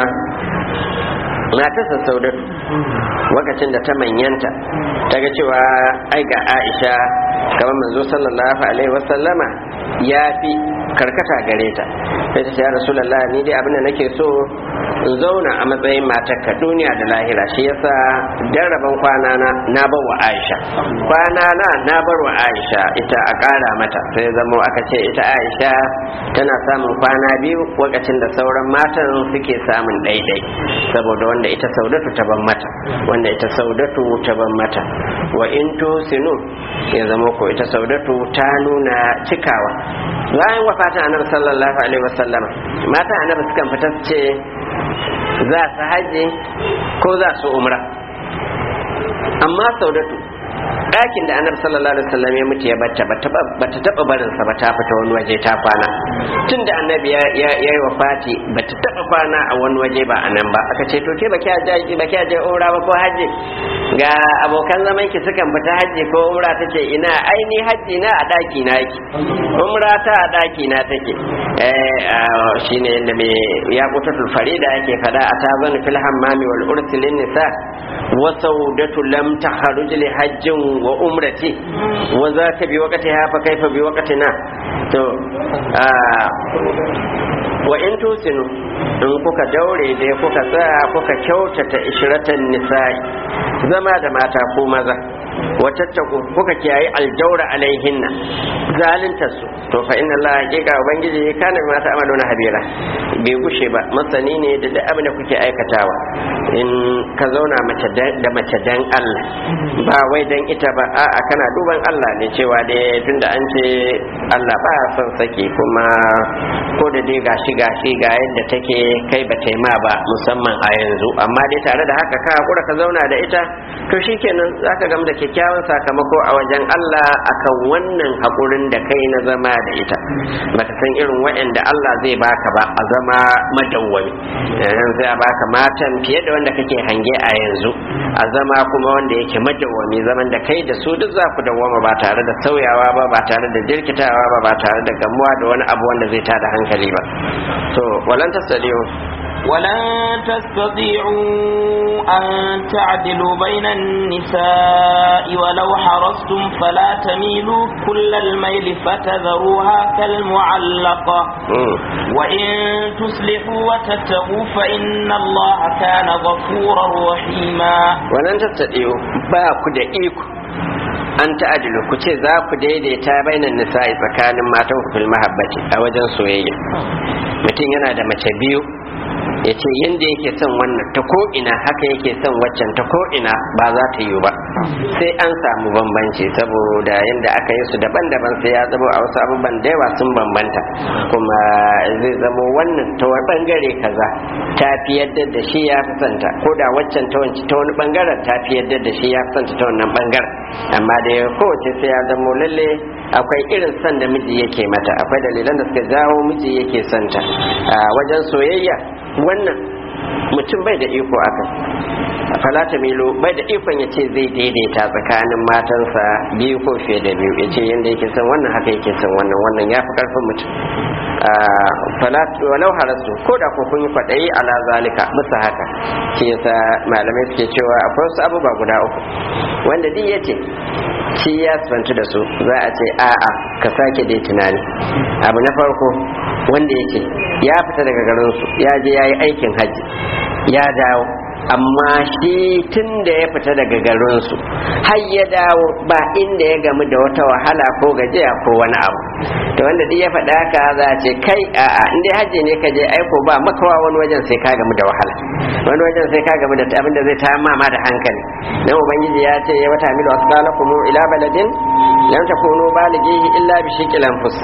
matarsa saudatu lokacin da ta manyanta ta ga cewa ai ga aisha kamar manzo sallallahu alaihi wasallama ya fi karkata gare ta sai ta ce ya rasulallah ni dai abin da nake so in zauna a matsayin matarka duniya da lahira shi yasa daraban kwana na na bar wa aisha kwana na na bar wa aisha ita a kara mata sai zamo aka ce ita aisha tana samun kwana biyu lokacin da sauran matan suke samun daidai saboda wanda ita saudatu ta ban mata wanda ita saudatu ta ban mata wa in tusinu ya zama ko ita saudatu ta nuna cikawa bayan wafatin annabi sallallahu alaihi wasallam mata annabi sukan fita su ce za su haji ko za su umra amma saudatu ɗakin da annabi sallallahu alaihi wasallam ya mutu ya bata bata taba barin sa ba ta fita wani waje ta kwana tun da annabi ya ya yi wafati bata taba kwana a wani waje ba a nan ba aka ce to ke baki aje baki aje umra ba ko haji ga abokan zaman ki sukan fita haji ko umra tace ina aini haji na a daki na yake umra ta a daki na take eh shine yanda me ya kutatul farida yake fada a tazanu fil hammami wal ursilin nisa wa saudatu lam takhruj li hajjin wa umrati wa za ta bi wakati hafa kaifa bi wakatina to wa in tusinu in kuka daure dai kuka tsaya kuka kyautata ishiratan nisa'i zama da mata ko maza watattaku kuka kiyaye aljaura alaihinna zalunta su to fa inna Allah hakika ubangiji kana bi mata amaluna habira bai gushe ba masani ne da duk abin da kuke aikatawa in ka zauna mace da mace dan Allah ba wai dan ita ba a'a kana duban Allah ne cewa dai tunda an ce Allah ba son saki kuma ko da dai gashi gashi ga yadda take kai ba ta ma ba musamman a yanzu amma dai tare da haka ka hakura ka zauna da ita to shikenan zaka gamu da kyakkyawan sakamako a wajen Allah akan wannan hakurin da kai na zama da ita baka san irin waɗanda Allah zai baka ba a zama madawwami yanzu sai a baka matan fiye da wanda kake hange a yanzu a zama kuma wanda yake madawwami zaman da kai da su duk za ku dawwama ba tare da sauyawa ba ba tare da jirkitawa ba ba tare da gamuwa da wani abu wanda zai tada hankali ba to walan tasaliyu ولن تستطيعوا أن تعدلوا بين النساء ولو حرصتم فلا تميلوا كل الميل فتذروها كالمعلقة وإن تصلحوا وتتقوا فإن الله كان غفورا رحيما ولن تستطيعوا باكو دقيقو an ta'adilu ku ce za ku daidaita bainan nisa'i tsakanin matan ku fil mahabbati a wajen soyayya mutum yana da mace biyu ya ce yadda yake son wannan ta ko ina haka yake son waccan ta ko ina ba za ta yi ba sai an samu bambanci saboda yadda aka yi su daban-daban sai ya zama a wasu abubuwan da yawa sun bambanta kuma zai zamo wannan ta wani bangare kaza ta fi yadda da shi ya fi santa ko da waccan ta wani bangaren ta fi yadda da shi ya fi santa ta wannan bangaren amma da kowace sai ya zamo lalle akwai irin son da miji yake mata akwai dalilan da suka jawo miji yake santa a wajen soyayya wannan mutum bai da iko akan falata milo bai da ikon ya ce zai daidaita tsakanin matansa biyu ko fiye da biyu ya ce yadda yake son wannan haka yake son wannan wannan ya fi karfin mutum walau harasu ko da ko kun yi kwaɗayi ala zalika musu haka shi yasa malamai suke cewa akwai wasu abubuwa guda uku wanda duk ya ce shi ya sifanci da su za a ce a'a ka sake dai tunani abu na farko wanda ya ce ya fita daga garinsu ya je ya yi aikin hajji ya dawo amma shi tun da ya fita daga garinsu har ya dawo ba inda ya gamu da wata wahala ko gajiya ko wani abu to wanda duk ya faɗa haka za a ce kai a'a in dai hajji ne ka je aiko ba makawa wani wajen sai ka gamu da wahala wani wajen sai ka gamu da abin da zai ta mama da hankali dan ubangiji ya ce ya wata milu asqalakum ila baladin lam takunu balighihi illa bi shiqil anfus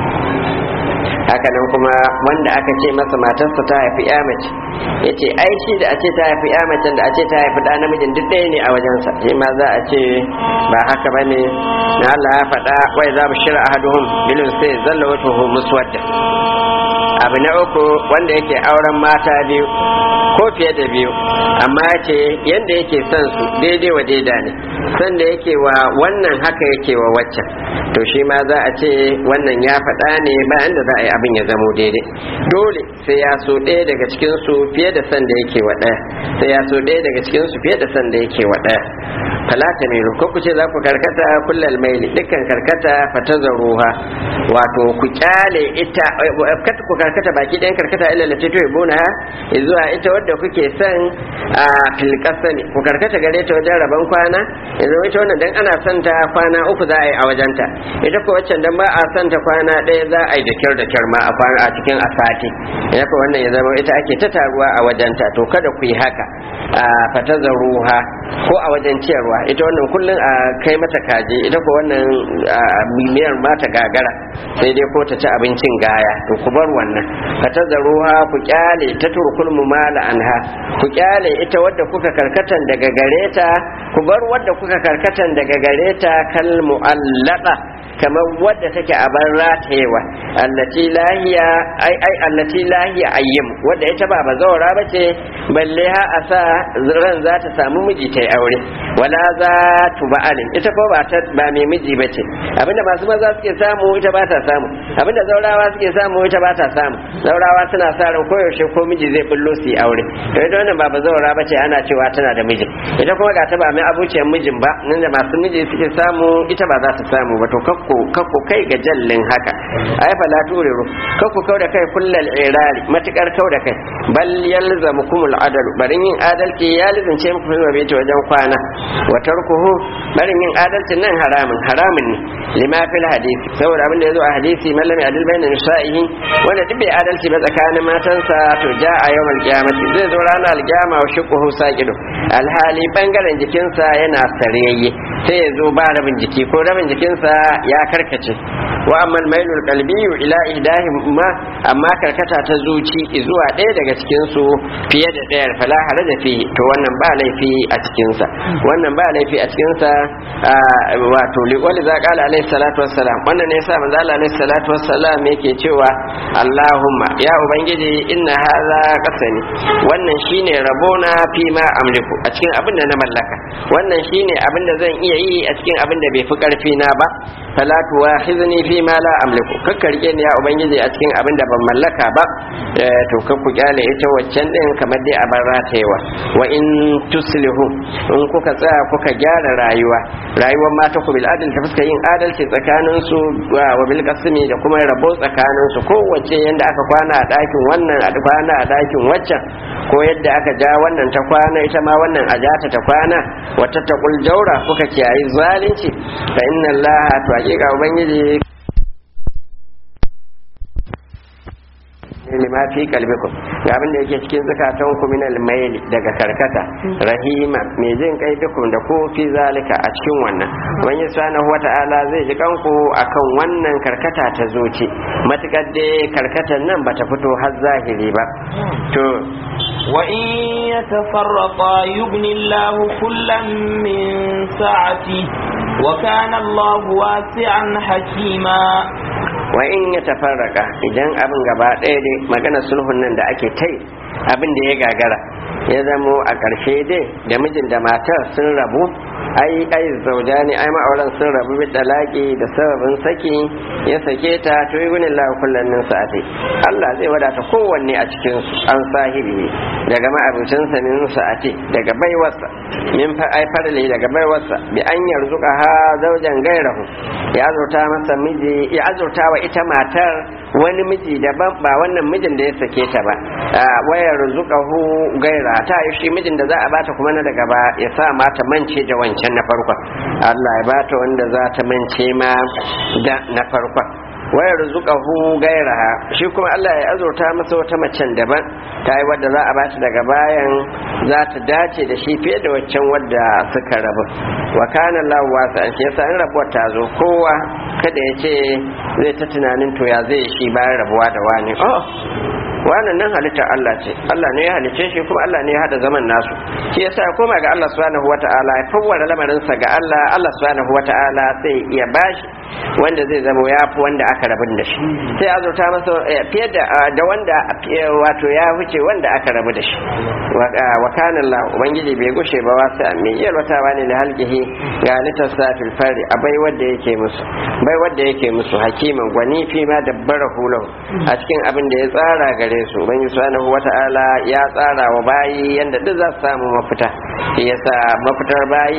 haka nan kuma wanda aka ce masa matarsa ta haifi ya mace ya ce ai shi da a ce ta haifi ya macen da a ce ta haifi ɗa namijin duk ɗaya ne a wajensa shi ma za a ce ba haka ba ne na Allah ya faɗa wai za mu shira ahaduhum bilin sai zalla wata muswadda abu na uku wanda yake auren mata biyu ko fiye da biyu amma ya ce yadda yake son su daidai wa daida ne son da yake wa wannan haka yake wa waccan to shi ma za a ce wannan ya faɗa ne bayan da za a yi abin ya zamo daidai dole sai ya so ɗaya daga cikin su fiye da son da yake wa ɗaya sai ya so ɗaya daga cikin su fiye da son da yake wa ɗaya falata ne ko ku ce za ku karkata kullal maili dukkan karkata fatazaruha wato ku kyale ita ku karkata baki ɗayan karkata illa lati to ibuna zuwa ita wadda kuke son a filkasa ne ku karkata gare ta wajen rabon kwana yanzu ita wannan dan ana son ta kwana uku za a yi a wajenta ita ko waccan dan ba a son ta kwana ɗaya za a yi da kyar da kyar ma a kwana a cikin asati ita ko wannan ya zama ita ake ta taruwa a wajenta to kada ku yi haka a fatazaruha ko a wajen ciyarwa ita wannan kullum a kai mata kaji ita ko wannan mimiyar mata gagara sai dai ko ta ci abincin gaya to ku bar wannan fatazaruha ku kyale ta turkul mumala anha ku kyale ita wadda kuka karkatan daga gareta ku bar wadda kuka karkatan daga gareta kal mu'allaka kamar wadda take a ban ratayewa allati lahiya ai ai allati lahiya ayyim wadda ita ba bazawara bace balle ha a sa ran za ta samu miji ta yi aure wala za tu ba'alin ita ko ba ta ba mai miji bace abinda masu maza suke samu ita ba ta samu abinda zaurawa suke samu ita ba ta samu zaurawa suna sa ran koyaushe ko miji zai bullo su yi aure to ita wannan ba bazawara bace ana cewa tana da miji ita kuma ga ta ba mai abuciyar mijin ba nan da masu miji suke samu ita ba za ta samu ba to kakko kakko kai ga jallin haka ai fa la turiru kakko kau da kai kullal irari matukar kau da kai bal yalzamukumul adalu barin yin adalci ya lizince muku fi mabe wajen kwana wa tarkuhu barin yin adalcin nan haramun haramun ne lima fil hadisi saboda abin da yazo a hadisi mallami adil bainan nisa'ihi wanda duk bai adalci ba tsakanin matansa to ja a yawmal qiyamati zai zo ranar alkiyama wa shuquhu saqidu alhali bangaren jikinsa yana sarayye sai ya zo ba rabin jiki ko rabin jikinsa ya karkace wa amma mailul qalbiyyu ila ihdahim ma amma karkata ta zuci zuwa ɗaya daga cikin su fiye da ɗayar fala haraja fi to wannan ba laifi a cikin sa wannan ba laifi a cikin sa wato li wali za qala alaihi salatu wassalam wannan ne yasa manzo Allah alaihi salatu wassalam yake cewa Allahumma ya ubangiji inna hadha qasani wannan shine rabona fi ma amliku a cikin abin da na mallaka wannan shine abin da zan iya yi a cikin abin da bai fi karfi na ba fala tuwahizni fi ma la amliku kakka rike ni ya ubangiji a cikin abin da ban mallaka ba to kakku kyale ita waccan din kamar dai a bar ratayewa wa in tuslihu in kuka tsaya kuka gyara rayuwa rayuwar mata ku bil adl ta fuska yin adalci tsakanin su wa bil qasmi da kuma rabo tsakanin su kowace yanda aka kwana a dakin wannan a kwana a dakin waccan ko yadda aka ja wannan ta kwana ita ma wannan a jata ta kwana wata taqul jaura kuka kiyayi zalunci fa inna allaha to hakika ubangiji lima fi kalbikum ga abin da yake cikin zakatan ku min al daga karkata rahima mai jin kai dukum da ku fi zalika a cikin wannan wani subhanahu wata'ala zai ji kanku akan wannan karkata ta zuci matukar dai karkatan nan bata fito har zahiri ba to وإن يتفرقا يغني الله كلا من سعته وكان الله واسعا حكيما wa in ya tafarraka idan abin gaba ɗaya dai magana sulhun nan da ake tai abin da ya gagara ya zamo a ƙarshe dai da mijin da matar sun rabu ai ai zauja ne ai ma'auran sun rabu bi dalaki da sababin saki ya sake ta to yi gunin lahu kullum min sa'ati Allah zai wadata kowanne a cikin su an sahibi daga ma'abucin sa min sa'ati daga baiwarsa min fa ai farli daga baiwarsa bi an yarzuka ha zaujan gairahu ya azurta masa miji ya azurta wa ita matar wani miji daban ba wannan mijin da ya sake ta ba wayar zuƙahu gaira ta yi shi mijin da za a bata kuma na daga ba ya sa mata mance da wancan na farkon Allah ya bata wanda za ta mance ma da na farkon wayar zuƙahu gaira shi kuma Allah ya azurta masa wata macen daban ta yi wadda za a bata daga bayan za ta dace da shi fiye da waccan wadda suka rabu wa kana Allah wasa an yasa in rabuwar ta zo kowa kada ya ce zai ta tunanin to ya zai shi bayan rabuwa da wani oh wannan nan halittar Allah ce Allah ne ya halicce shi kuma Allah ne ya hada zaman nasu shi yasa ya koma ga Allah subhanahu wata'ala ya fawwara lamarin sa ga Allah Allah subhanahu wata'ala sai ya bashi wanda zai zama ya fi wanda aka rabu da shi sai azurta masa fiye da da wanda wato ya wuce wanda aka rabu da shi wa kana Allah ubangiji bai gushe ba wasu mai yalwatawa ne da halkihi ga halittar sa fil fari a bai wanda yake musu bai wanda yake musu hakiman gwani fi ma dabbara hulahu a cikin abin da ya tsara gare su ubangiji subhanahu wata'ala ya tsara wa bayi yanda duk za su samu mafita shi yasa mafitar bayi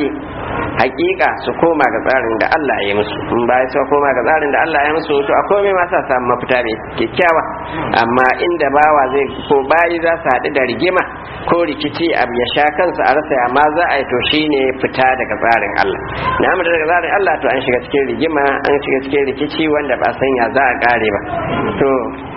hakika su koma ga tsarin da Allah ya musu in bayi su koma ga tsarin da Allah ya musu to a komai ma sa samu mafita ne kyakkyawa amma inda bawa zai ko bayi za su haɗu da rigima ko rikici abu ya sha kansa a rasa amma za a yi to shine fita daga tsarin Allah na amma daga tsarin Allah to an shiga cikin rigima an shiga cikin rikici wanda ba sanya za a kare ba to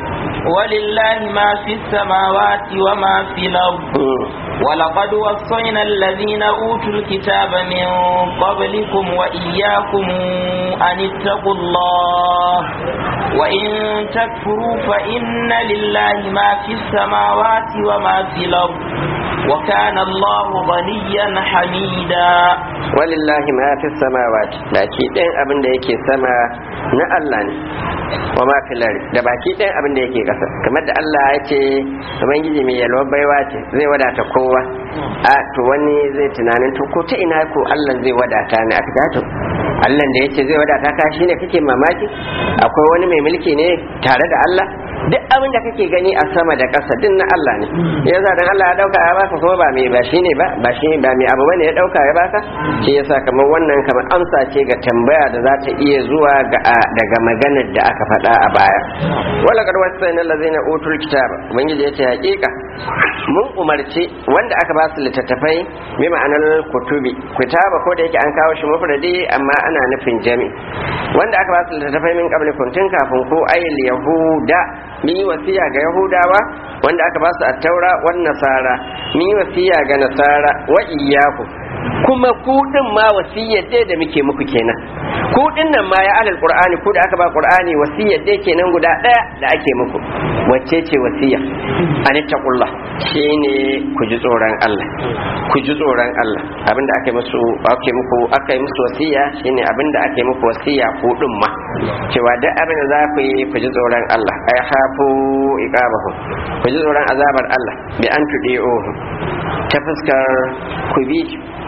ولله ما في السماوات وما في الأرض ولقد وصينا الذين أوتوا الكتاب من قبلكم وإياكم أن اتقوا الله وإن تكفروا فإن لله ما في السماوات وما في الأرض وكان الله غنيا حميدا ولله ما في السماوات baki ɗayan abin da yake sama na Allah ne wa ma fi lari da baki ɗayan abin da yake ƙasa kamar da Allah ya ce ubangiji mai yalwar baiwa ce zai wadata kowa a to wani zai tunanin to ko ta ina ko Allah zai wadata ni a fita to Allah da yace zai wadata ka shine kake mamaki akwai wani mai mulki ne tare da Allah duk abin da kake gani a sama da ƙasa din na Allah ne yasa dan Allah ya dauka ya baka kuma ba mai ba shine ba ba shi ba mai abu bane ya dauka ya baka shi yasa kamar wannan kamar amsa ce ga tambaya da za ta iya zuwa ga daga maganar da aka faɗa a baya wala kad wasayna allazina utul kitaba ubangiji yace hakika mun umarci wanda aka ba su littattafai bi ma'anar kutubi kitaba ko da yake an kawo shi mufradi amma ana nufin jami wanda aka ba su littattafai min qablikum tun kafin ko ayil yahuda mun yi wasiya ga yahudawa wanda aka ba su at-taura wan nasara mun yi wasiya ga nasara wa iyyakum kuma ku din ma wasiyar dai da muke muku kenan ku din nan ma ya alal qur'ani ku da aka ba qur'ani wasiyar dai kenan guda daya da ake muku wacce ce wasiya anittaqullah shine ku ji tsoron Allah ku ji tsoron Allah abinda ake musu ake muku aka yi musu wasiya shine abinda ake muku wasiya ku din ma cewa duk abin da za ku yi ku ji tsoron Allah ay hafu iqabahu ku ji tsoron azabar Allah bi an tudi'uhu ta fuskar ku bi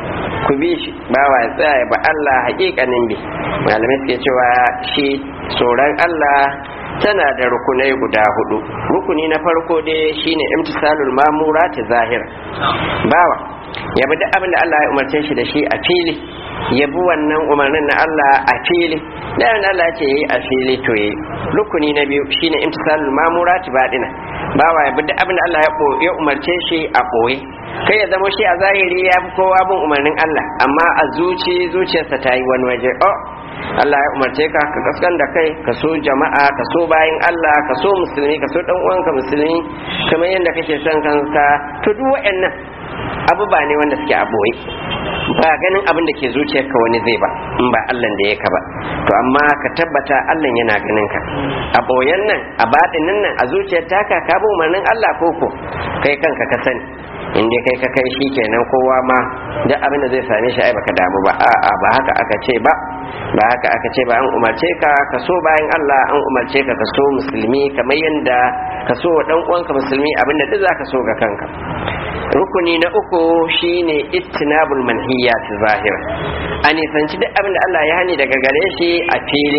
ku bi shi bawa ya tsaya ba Allah hakikanin bi malamai suke cewa shi tsoron Allah tana da rukunai guda hudu rukuni na farko dai shine imtisalul mamura ta zahir bawa ya bi duk abin da Allah ya umarce shi da shi a fili ya bi wannan umarnin na Allah a fili da yana Allah ce yayi a fili to yayi rukuni na biyu shine imtisalul mamura ta badina bawa ya bi duk abin da Allah ya umarce shi a boye kai ya zama shi a zahiri ya fi kowa bin umarnin Allah amma a zuci zuciyarsa ta yi wani waje oh Allah ya umarce ka ka kaskan da kai ka so jama'a ka so bayan Allah ka so musulmi ka so dan uwanka musulmi kamar yadda kake son kanka to duk waɗannan abubuwa ne wanda suke a boye ba ganin abin da ke zuciyarka wani zai ba in ba Allah da ya ka ba to amma ka tabbata Allah yana ganin ka a boyen nan a baɗinin nan a zuciyar taka ka bi umarnin Allah ko ko kai kanka ka sani in dai kai ka kai shi kenan kowa ma duk abin da zai same shi ai baka damu ba a'a ba haka aka ce ba ba haka aka ce ba an umarce ka ka so bayan Allah an umarce ka ka so musulmi kamar yadda ka so wa dan uwanka musulmi abin da duk zaka so ga kanka rukuni na uku shine ittinabul manhiyat zahira a nisanci duk abin da Allah ya hani daga gare shi a fili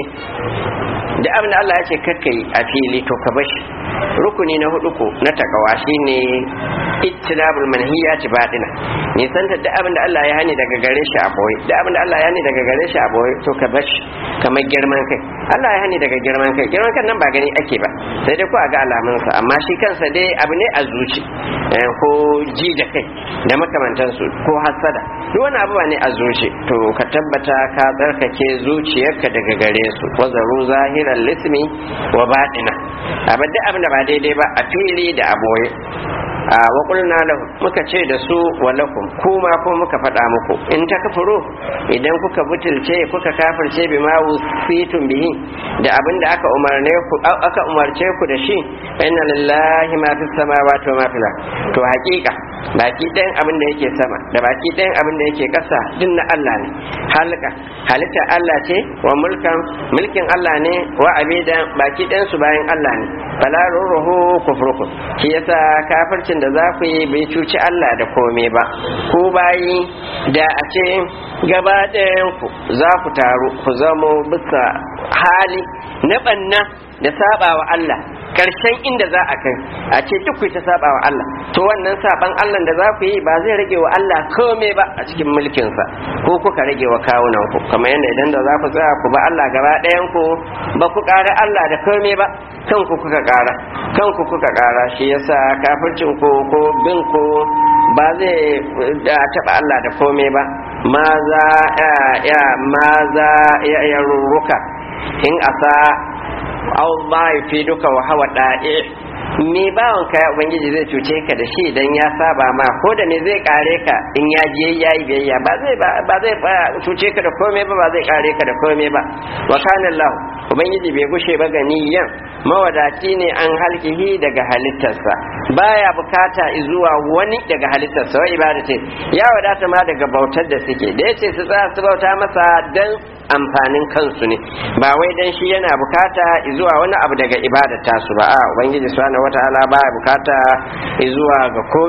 da abin da Allah ya ce kakka yi a fili to ka bashi rukuni na hudu ko na takawa shine ittinabul manhiyati batina nisan da abin da Allah ya hani daga gare shi a boye da abin da Allah ya hani daga gare shi a boye to ka bashi kamar girman kai Allah ya hani daga girman kai girman kan nan ba gani ake ba sai dai ko a ga alamunsa amma shi kansa dai abu ne a zuci ko ji da kai da makamantansu ko hasada duk wani abu ne a zuci to ka tabbata ka tsarkake zuciyarka daga gare su wazaru zahiran lismi wa baɗina abin da abin da ba daidai ba a fili da a boye a waƙulna lahu muka ce da su walakum kuma ko muka faɗa muku in ta kafuro idan kuka butulce kuka kafirce bi ma wusitun bihi da abin da aka umarne ku aka umarce ku da shi inna lillahi ma fis samawati wa ma fil to haƙiƙa baki ɗayan abin da yake sama da baki ɗayan abin da yake ƙasa din na Allah ne halka halitta Allah ce wa mulkan mulkin Allah ne wa abidan baki ɗayan su bayan Allah ne fala ruhu kufrukum shi yasa kafircin da za ku yi bai cuci Allah da komai ba ku bayi da a ce gaba ɗayan ku za ku taru ku zamo bisa hali na ɓanna da saba wa Allah karshen inda za a kai a ce duk ku ta saba wa Allah to wannan saban Allah da za ku yi ba zai rage wa Allah komai ba a cikin mulkinsa ko kuka rage wa kawunan ku kamar yadda idan da za ku tsaya ku ba Allah gaba ɗayan ku ba ku ƙara Allah da komai ba kanku kuka ƙara kanku kuka ƙara shi yasa kafircin ku ko bin ku ba zai taɓa Allah da komai ba ma za ya ma za ya rurruka in asa Allah ya fi duka wa hawa da'i me bawon ka ubangiji zai cuce ka da shi dan ya saba ma ko da me zai kare ka in ya je yayi biyayya ba zai ba zai cuce ka da komai ba ba zai kare ka da komai ba wa kana Allah ubangiji bai gushe ba ganiyan mawadaci ne an halkihi daga halittarsa baya bukata zuwa wani daga halittarsa wa ibadatin ya wadata ma daga bautar da suke da yace su tsaya su bauta masa dan amfanin kansu ne ba wai dan shi yana bukata zuwa wani abu daga ibadar tasu ba a ubangiji subhanahu wataala baya bukata zuwa ga komai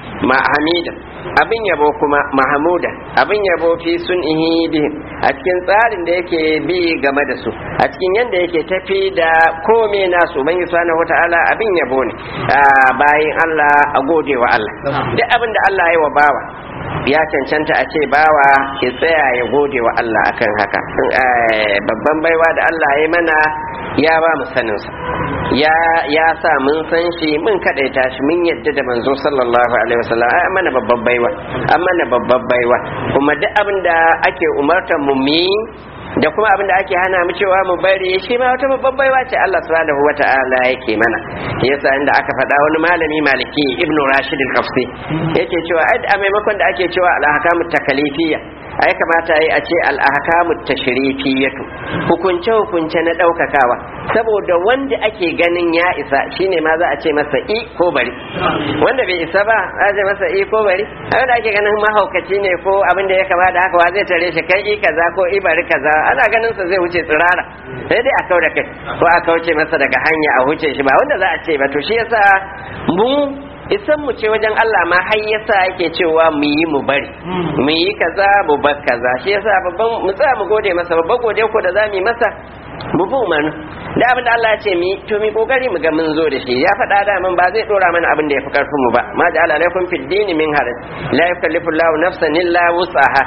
hamida abin yabo kuma mahamuda abin yabo fi sun bihim a cikin tsarin da yake bi game da su a cikin yadda yake tafi da kome nasu ubangiji subhanahu wata'ala abin yabo ne bayan Allah a gode wa Allah duk abin da Allah ya wa bawa ya cancanta a ce bawa ya tsaya ya gode wa Allah akan haka babban baiwa da Allah ya mana ya ba mu saninsa ya ya sa mun san shi mun kadaita shi mun yadda da manzo sallallahu alaihi wasallam ai mana babban baiwa an mana babban baiwa kuma duk abin da ake umartar mu mi da kuma abin da ake hana mu cewa mu bari shi ma wata babban baiwa ce Allah subhanahu wata'ala yake mana yasa inda aka faɗa wani malami maliki ibn rashid al-qafsi yake cewa a maimakon da ake cewa al-ahkamu takalifiyya ai kamata yi a ce al-ahkamu tashrifiyatu hukunce hukunce na daukakawa saboda wanda ake ganin ya isa shine ma za a ce masa i ko bari wanda bai isa ba za a ce masa i ko bari haka da ake ganin mahaukaci ne ko abin da ya kamata haka wa zai tare shi kai i kaza ko i bari kaza ana ganin sa zai wuce tsirara sai dai a kau da kai ko a kauce masa daga hanya a wuce shi ba wanda za a ce ba to shi yasa mu isan mu ce wajen Allah ma har yasa yake cewa mu yi mu bari mu yi kaza mu bar kaza shi yasa babban mu tsaya mu gode masa babban gode ko da za mu yi masa mu bi umarni da abin da Allah ya ce mi to mi kokari mu ga mun zo da shi ya faɗa da mun ba zai dora mana abin da ya fi karfin mu ba ma ja'ala alaikum fid din min haraj la yukallifu Allahu nafsan illa wus'aha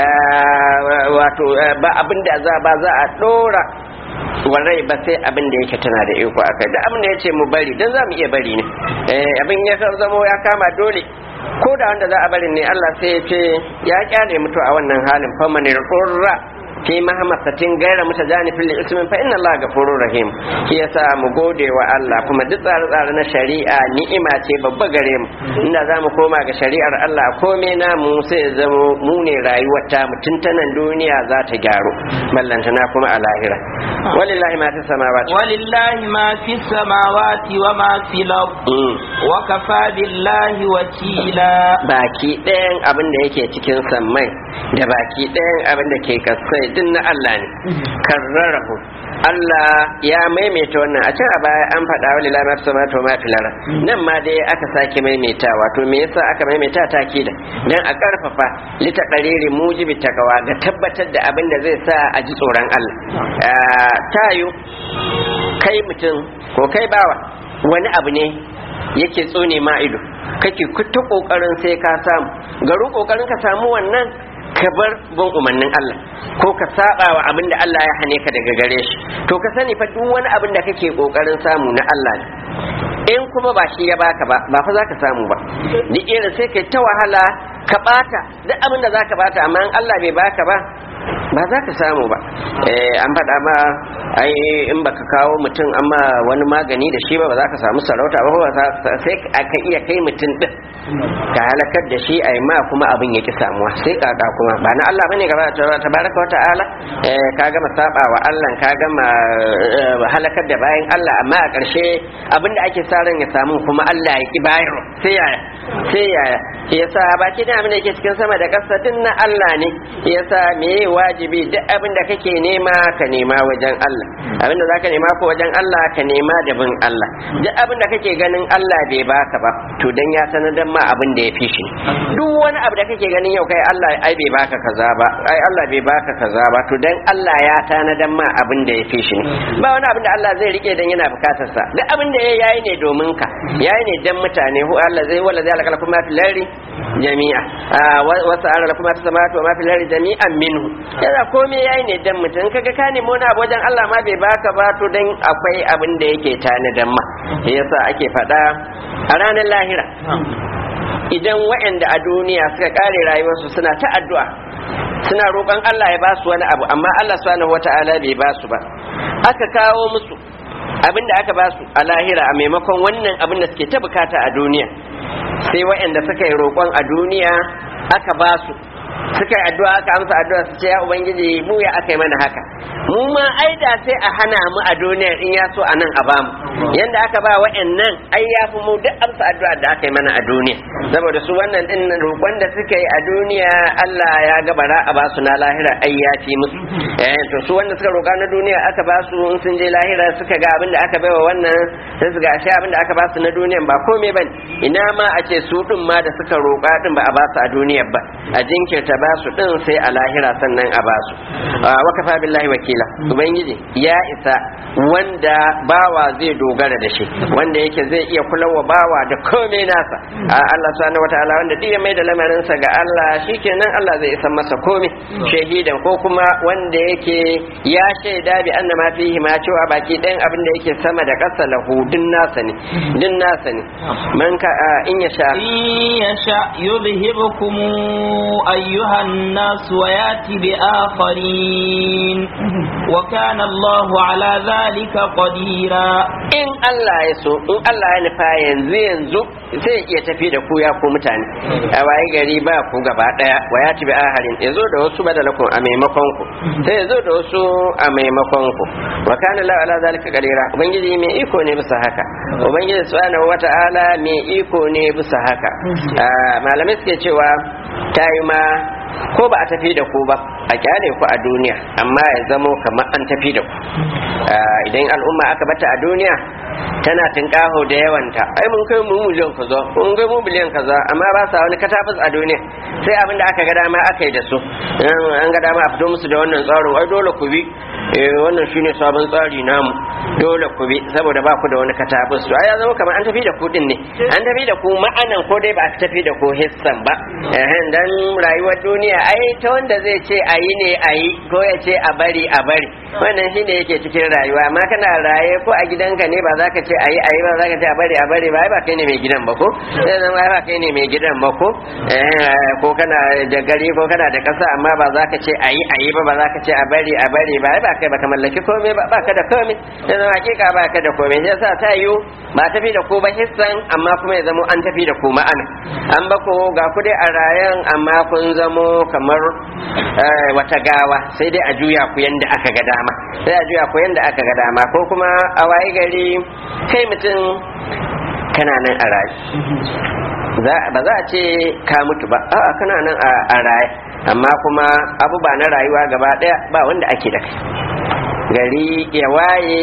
wato ba abin da za ba za a dora warai ba sai abin da yake tana da iko akai da abin da ya ce mu bari dan za mu iya bari ne abin ya zamo ya kama dole ko da wanda za a bari ne Allah sai ya ce ya kyale mutu a wannan halin famanir qurra fi mahamasatin gaira mutajanifin li ismin fa inna Allah gafurur rahim shi yasa mu gode wa Allah kuma duk tsare-tsare na shari'a ni'ima ce babba gare mu inda zamu koma ga shari'ar Allah komai na mu sai zamo mu ne rayuwar ta mu tuntanan duniya za ta gyaru ballantana kuma a lahira walillahi ma fi samawati walillahi ma fi samawati wa ma fi al-ard wa kafa billahi wakila baki ɗayan abin da yake cikin sammai da baki ɗayan abin da ke kasai din na Allah ne karrarahu Allah ya maimaita wannan a can a baya an faɗa wa lillahi ma fi samawati wa ma fil ard nan ma dai aka sake maimaitawa to me yasa aka maimaita takida dan a karfafa lita qariri mujibi takawa ga tabbatar da abin da zai sa a ji tsoron Allah tayo kai mutum ko kai bawa wani abu ne yake tsone ma ido kake ta kokarin sai ka samu garu kokarin ka samu wannan ka bar bin umarnin Allah ko ka saba wa abin da Allah ya hane ka daga gare shi to ka sani fa duk wani abin da kake kokarin samu na Allah ne in kuma ba shi ya baka ba ba fa zaka samu ba duk irin sai kai ta wahala ka bata duk abin da zaka bata amma in Allah bai baka ba ba za ka samu ba an faɗa ma ai in baka kawo mutum amma wani magani da shi ba ba za ka samu sarauta ba ba sai ka iya kai mutum din ka halakar da shi a ma kuma abin ya ki samuwa sai kaka kuma ba na Allah bane gaba ta baraka wa ta'ala ka gama saba wa Allah ka gama halakar da bayan Allah amma a ƙarshe abin da ake sa ran ya samu kuma Allah ya ki bayar sai yaya sai yaya yasa baki da abin da yake cikin sama da ƙasa din na Allah ne yasa me wajibi duk abin da kake nema ka nema wajen Allah abin da zaka nema ko wajen Allah ka nema da bin Allah duk abin da kake ganin Allah bai baka ba to dan ya sanar ma abin da ya fi shi duk wani abu da kake ganin yau kai Allah ai bai baka kaza ba ai Allah bai baka kaza ba to dan Allah ya tanadan ma abin da ya fi shi ba wani abin da Allah zai rike dan yana bukatar sa duk abin da yayi ne domin ka yayi ne dan mutane hu Allah zai wala zai alaka kuma fil lari jami'a wa sa'ala lakum ma fis samawati wa ma fil ardi jami'an minhu yana komai yayi ne dan mutum kaga ka nemi wani abu wajen Allah ma bai baka ba to dan akwai abin da yake tanadan ma yasa ake faɗa a ranar lahira idan waɗanda a duniya suka kare rayuwarsu suna ta addu'a suna roƙon Allah ya ba su wani abu amma Allah subhanahu wata'ala bai ba su ba aka kawo musu abin da aka ba su a lahira a maimakon wannan abin da suke ta bukata a duniya sai waɗanda suka yi roƙon a duniya aka ba su suka yi addu'a aka amsa addu'a su ce ya ubangiji mu ya aka yi mana haka mu ma ai da sai a hana mu a duniyar in ya so a nan a bamu yanda aka ba wa'annan ai ya fi mu duk amsa addu'a da aka yi mana a duniya saboda su wannan din roƙon da suka yi a duniya Allah ya ga bara a ba su na lahira ai ya fi musu eh to su wanda suka roƙa na duniya aka ba su in sun je lahira suka ga abin da aka baiwa wannan sai su ga ashe abin da aka ba su na duniyan ba komai bane ina ma a ce su din ma da suka roƙa din ba a ba su a duniyar ba a jinkirta ba su din sai a lahira sannan a ba su wa kafa billahi wakila ubangiji ya isa wanda bawa zai dogara da shi wanda yake zai iya kulawa bawa da komai nasa Allah subhanahu wataala wanda duk ya mai da lamarinsa ga Allah shikenan Allah zai isa masa komai shahidan ko kuma wanda yake ya shaida bi anna ma fihi ma cewa baki ɗayan abin da yake sama da ƙasa lahu din nasa ne din nasa ne man ka in ya sha in ya sha yuzhibukum ayyuhan nas wa yati bi akharin wa kana Allahu ala zalika qadira in Allah ya so in Allah ya nufa yanzu yanzu sai iya tafi da ku ya ku mutane a waye gari ba ku gaba daya wa ya tibi aharin ya zo da wasu badalakun a maimakon ku sai ya zo da wasu a maimakon ku wa kana la ala zalika qadira ubangiji mai iko ne bisa haka ubangiji subhanahu wata'ala mai iko ne bisa haka malamai suke cewa tayi ma ko ba a tafi da ku ba a kyale ku a duniya amma ya zamo kamar an tafi da ku idan al'umma aka bata a duniya tana tinkaho da yawanta ai mun kai mu miliyan kaza mun kai mu biliyan kaza amma ba sa wani katafis a duniya sai abin da aka ga dama aka yi da su an ga dama a fito musu da wannan tsarin ai dole ku bi wannan shine sabon tsari namu dole ku bi saboda ba ku da wani katafis to ai ya zama kamar an tafi da ku din ne an tafi da ku ma'anan ko dai ba a tafi da ku hissan ba dan rayuwar duniya ai ta wanda zai ce a yi ne a yi ko ya ce a bari a bari wannan shine yake cikin rayuwa amma kana raye ko a gidanka ne ba za ka ce a yi a yi ba za ka ce a bari a bari ba ba kai ne mai gidan ba ko sai zama ba kai ne mai gidan ba ko ko kana da gari ko kana da kasa amma ba za ka ce a yi a yi ba ba za ka ce a bari a bari ba ba kai ba ka mallaki komai ba ba ka da komai sai zama hakika ba ka da komai sai sa ta yiwu ba tafi da ku ba hissan amma kuma ya zamo an tafi da ku ma'ana an ba ku ga ku dai a rayan amma kun zamo kamar wata gawa sai dai a juya ku yanda aka ga dama sai a juya ku yanda aka ga dama ko kuma a waye gari kai mutum kana nan a raye ba za a ce ka mutu ba a'a kana nan a raye amma kuma abu ba na rayuwa gaba daya ba wanda ake da kai gari ya waye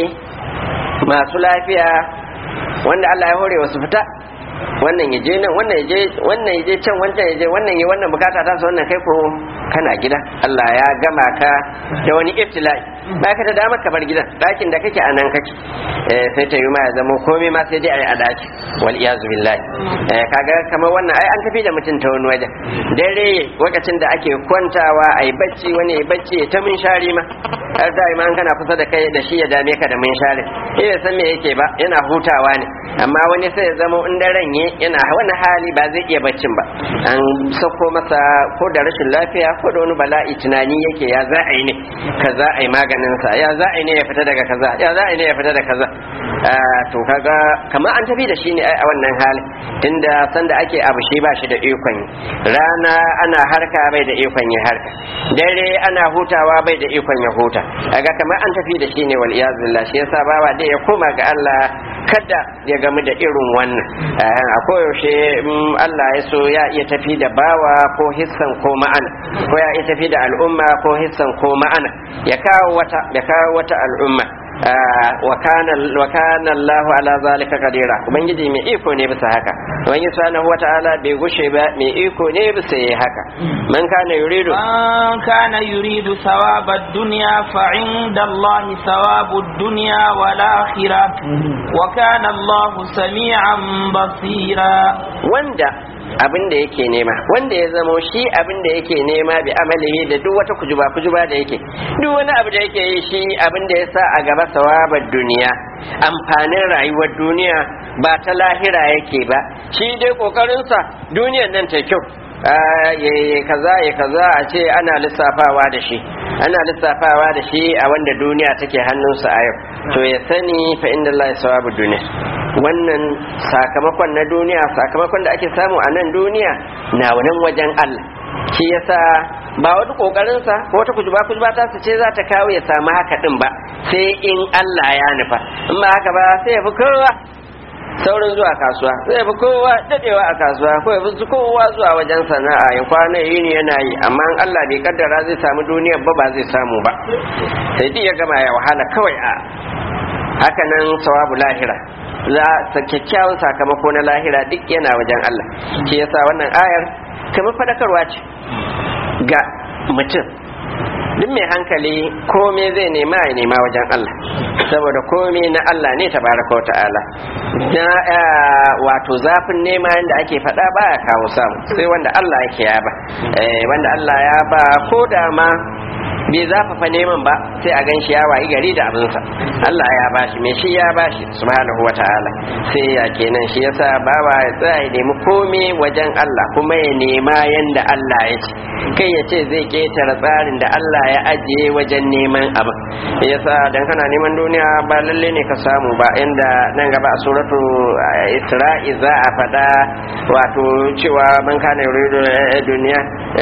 masu lafiya wanda Allah ya hore wasu fita wannan ya je nan wannan ya je wannan ya je can wancan ya je wannan ya wannan bukata ta wannan kai ko kana gida Allah ya gama ka da wani ibtila'i ba ka da damar ka bar gidan dakin da kake a nan kake sai ta yi ma ya zama komai ma sai dai ayi a daki wal iyazu billahi kaga kamar wannan ai an tafi da mutum ta wani wajen dare lokacin da ake kwantawa ayi bacci wani ya bacci ta mun shari ma har da ma kana kusa da kai da shi ya dame ka da mun shari eh san me yake ba yana hutawa ne amma wani sai ya zama in daren ye yana wani hali ba zai iya baccin ba an sako masa ko da rashin lafiya ko da wani bala'i tunani yake ya za a yi ne kaza a yi maganin sa ya za a yi ne ya fita daga kaza ya za a yi ne ya fita daga kaza to kaga kamar an tafi da shi ne a wannan hali tunda sanda ake abu shi ba shi da ikon rana ana harka bai da ikon ya harka dare ana hutawa bai da ikon ya huta kaga kamar an tafi da shi ne wal iyazillah shi yasa bawa dai ya koma ga Allah kada ya gamu da irin wannan a koyaushe Allah ya so ya iya tafi da bawa ko hissan ko ma'ana ko ya iya tafi da al'umma ko hissan ko ma'ana ya kawo wata ya kawo wata al'umma wa kana Allahu ala zalika qadira ubangiji mai iko ne bisa haka ubangiji subhanahu wata'ala bai gushe ba mai iko ne bisa yi haka man kana yuridu man kana yuridu thawaba ad-dunya fa 'inda Allahi thawabu ad-dunya wal akhirah wa kana Allahu sami'an basira wanda abin da yake nema wanda ya zamo shi abin da yake nema bi amalihi da duk wata kujuba kujuba da yake duk wani abu da yake yi shi abin da ya sa a gaba sawabar duniya amfanin rayuwar duniya ba ta lahira yake ba shi dai kokarinsa duniyar nan ta kyau ya kaza ya kaza a ce ana lissafawa da shi ana lissafawa da shi a wanda duniya take hannunsa a yau to ya sani fa inda Allah sawabu duniya wannan sakamakon na duniya sakamakon da ake samu a nan duniya na nan wajen Allah shi yasa ba wani kokarinsa ko wata kujuba kujuba ta su ce za ta kawo ya samu haka din ba sai in Allah ya nufa in ba haka ba sai ya fi kowa saurin zuwa kasuwa zai fi kowa dadewa a kasuwa ko ya fi kowa zuwa wajen sana'a ya kwana yi ne yana yi amma in Allah bai kaddara zai samu duniyar ba ba zai samu ba sai duk ya gama ya wahala kawai a haka nan sawabu lahira za sa kyakkyawan sakamako na lahira duk yana wajen Allah shi yasa wannan ayar kamar fadakarwa ce ga mutum duk mai hankali komai zai nema ya nema wajen Allah saboda komai na Allah ne tabaraka wa ta'ala na wato zafin nema yadda ake faɗa baya kawo samu sai wanda Allah yake ya ba wanda Allah ya ba ko da ma bai zafafa neman ba sai a gan shi ya wayi gari da abinsa Allah ya bashi me shi ya bashi subhanahu wa ta'ala sai ya kenan shi yasa bawa ya tsaya ya nemi komai wajen Allah kuma ya nema yanda Allah ya ce kai ya ce zai ketare tsarin da Allah ya ajiye wajen neman abin yasa dan kana neman duniya ba lalle ne ka samu ba inda nan gaba a suratu Isra'i za a faɗa wato cewa man kana yuridu duniya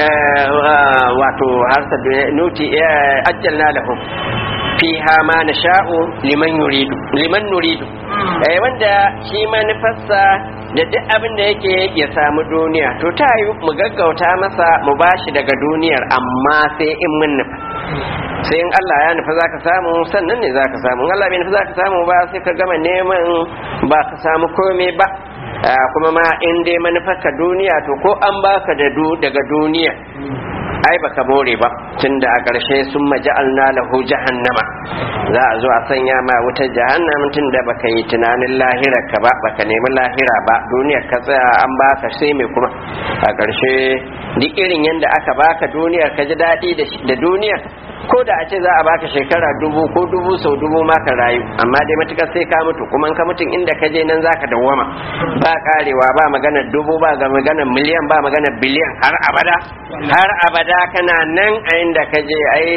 wato harsa nuti ajjalna lahum fiha ma nasha'u liman yuridu liman nuridu eh wanda shi manufarsa da duk abin da yake ya samu duniya to ta yi mu gaggauta masa mu bashi daga duniyar amma sai in mun nufa sai in Allah ya nufa zaka samu sannan ne zaka samu in Allah bai nufa zaka samu ba sai ka gama neman ba ka samu komai ba kuma ma in dai manufarka duniya to ko an baka da daga duniya ai baka more ba tunda a ƙarshe sun maja'alna lahu jahannama za a zo a sanya ma wutar jahannam tunda baka yi tunanin lahira ka ba baka nemi lahira ba duniyar ka tsaya an baka sai mai kuma a ƙarshe duk irin yadda aka baka duniyar ka ji daɗi da duniyar ko da a ce za a baka shekara dubu ko dubu sau dubu ma ka rayu amma dai matukar sai ka mutu kuma ka mutum inda ka je nan zaka dawwama ba karewa ba magana dubu ba ga magana miliyan ba magana biliyan har abada har abada kana nan a inda ka je ai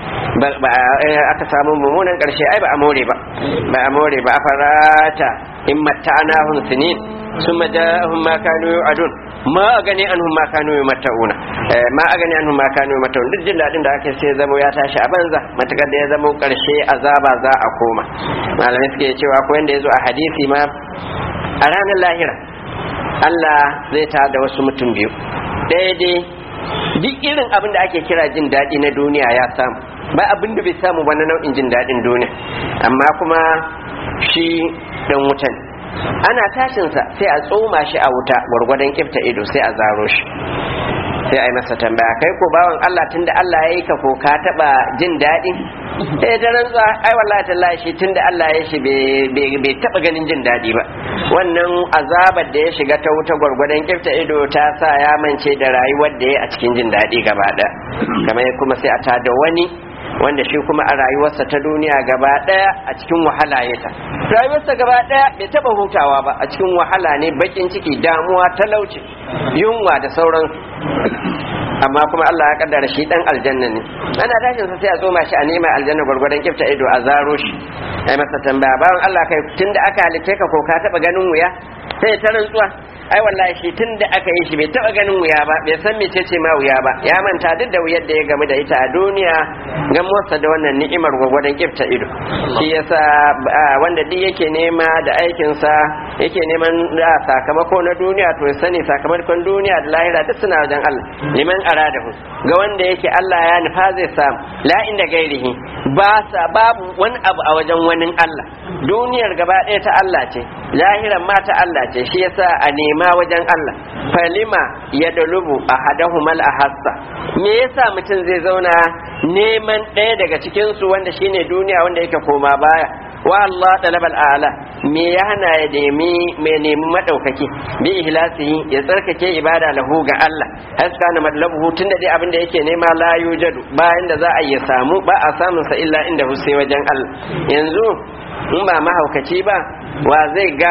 aka samu mummunan karshe ai ba a more ba ba a more ba a farata in matta'anahum sinin ثم جاءهم ما كانوا يوعدون ma a gani an ma kanu yi mata'una ma a gani an ma kanu yi mata'una duk jin daɗin da ake sai zamo ya tashi a banza matakar da ya zamo ƙarshe azaba za a koma malamai suke cewa ko yanda ya zo a hadisi ma a ranar lahira Allah zai ta da wasu mutum biyu ɗaya dai duk irin abin da ake kira jin daɗi na duniya ya samu ba abin da bai samu ba na nau'in jin daɗin duniya amma kuma shi ɗan wutan ana tashinsa sai a tsoma shi a wuta gwargwadon kifta ido sai a zaro shi sai a yi masa tambaya kai ko bawan Allah tunda Allah ya yi ka ko ka taba jin daɗi sai ta rantsa ai wallahi tallahi shi tunda Allah ya shi bai taba ganin jin daɗi ba wannan azabar da ya shiga ta wuta gwargwadon kifta ido ta sa ya mance da rayuwar da ya a cikin jin daɗi gaba ɗaya kamar kuma sai a tada wani wanda shi kuma a rayuwarsa ta duniya gaba daya a cikin wahala ya ta rayuwarsa gaba daya bai taba hutawa ba a cikin wahala ne bakin ciki damuwa talauci yunwa da sauran amma kuma Allah ya kaddara shi dan aljanna ne ana tashin sa sai a tsoma shi a nema aljanna gwargwadon kifta ido a zaro shi ai masa tambaya bawan Allah kai tunda aka halitta ka ko ka taba ganin wuya sai ta rantsuwa ai wallahi shi tun da aka yi shi bai taba ganin wuya ba bai san mece ce ma wuya ba ya manta duk da wuyar da ya gamu da ita a duniya gan motsa da wannan ni'imar gwagwadon kifta ido shi yasa wanda duk yake nema da aikinsa yake neman sakamako na duniya to ya sani sakamakon duniya da lahira duk suna wajen Allah liman aradahu ga wanda yake Allah ya nufa zai samu la inda gairihi ba sa babu wani abu a wajen wani Allah duniyar gaba ɗaya ta Allah ce lahiran ma ta Allah ce shi yasa a nema wajen Allah falima ya dalubu a hadahumal ahassa me yasa mutum zai zauna neman ɗaya daga cikin su wanda shine duniya wanda yake koma baya wa Allah talabal a'la me ya hana ya nemi me nemi madaukaki bi ihlasihi ya tsarkake ibada lahu ga Allah haska na madlabuhu tunda dai abin da yake nema la yujadu bayan da za a yi samu ba a samun sa illa inda sai wajen Allah yanzu in ba mahaukaci ba wa zai ga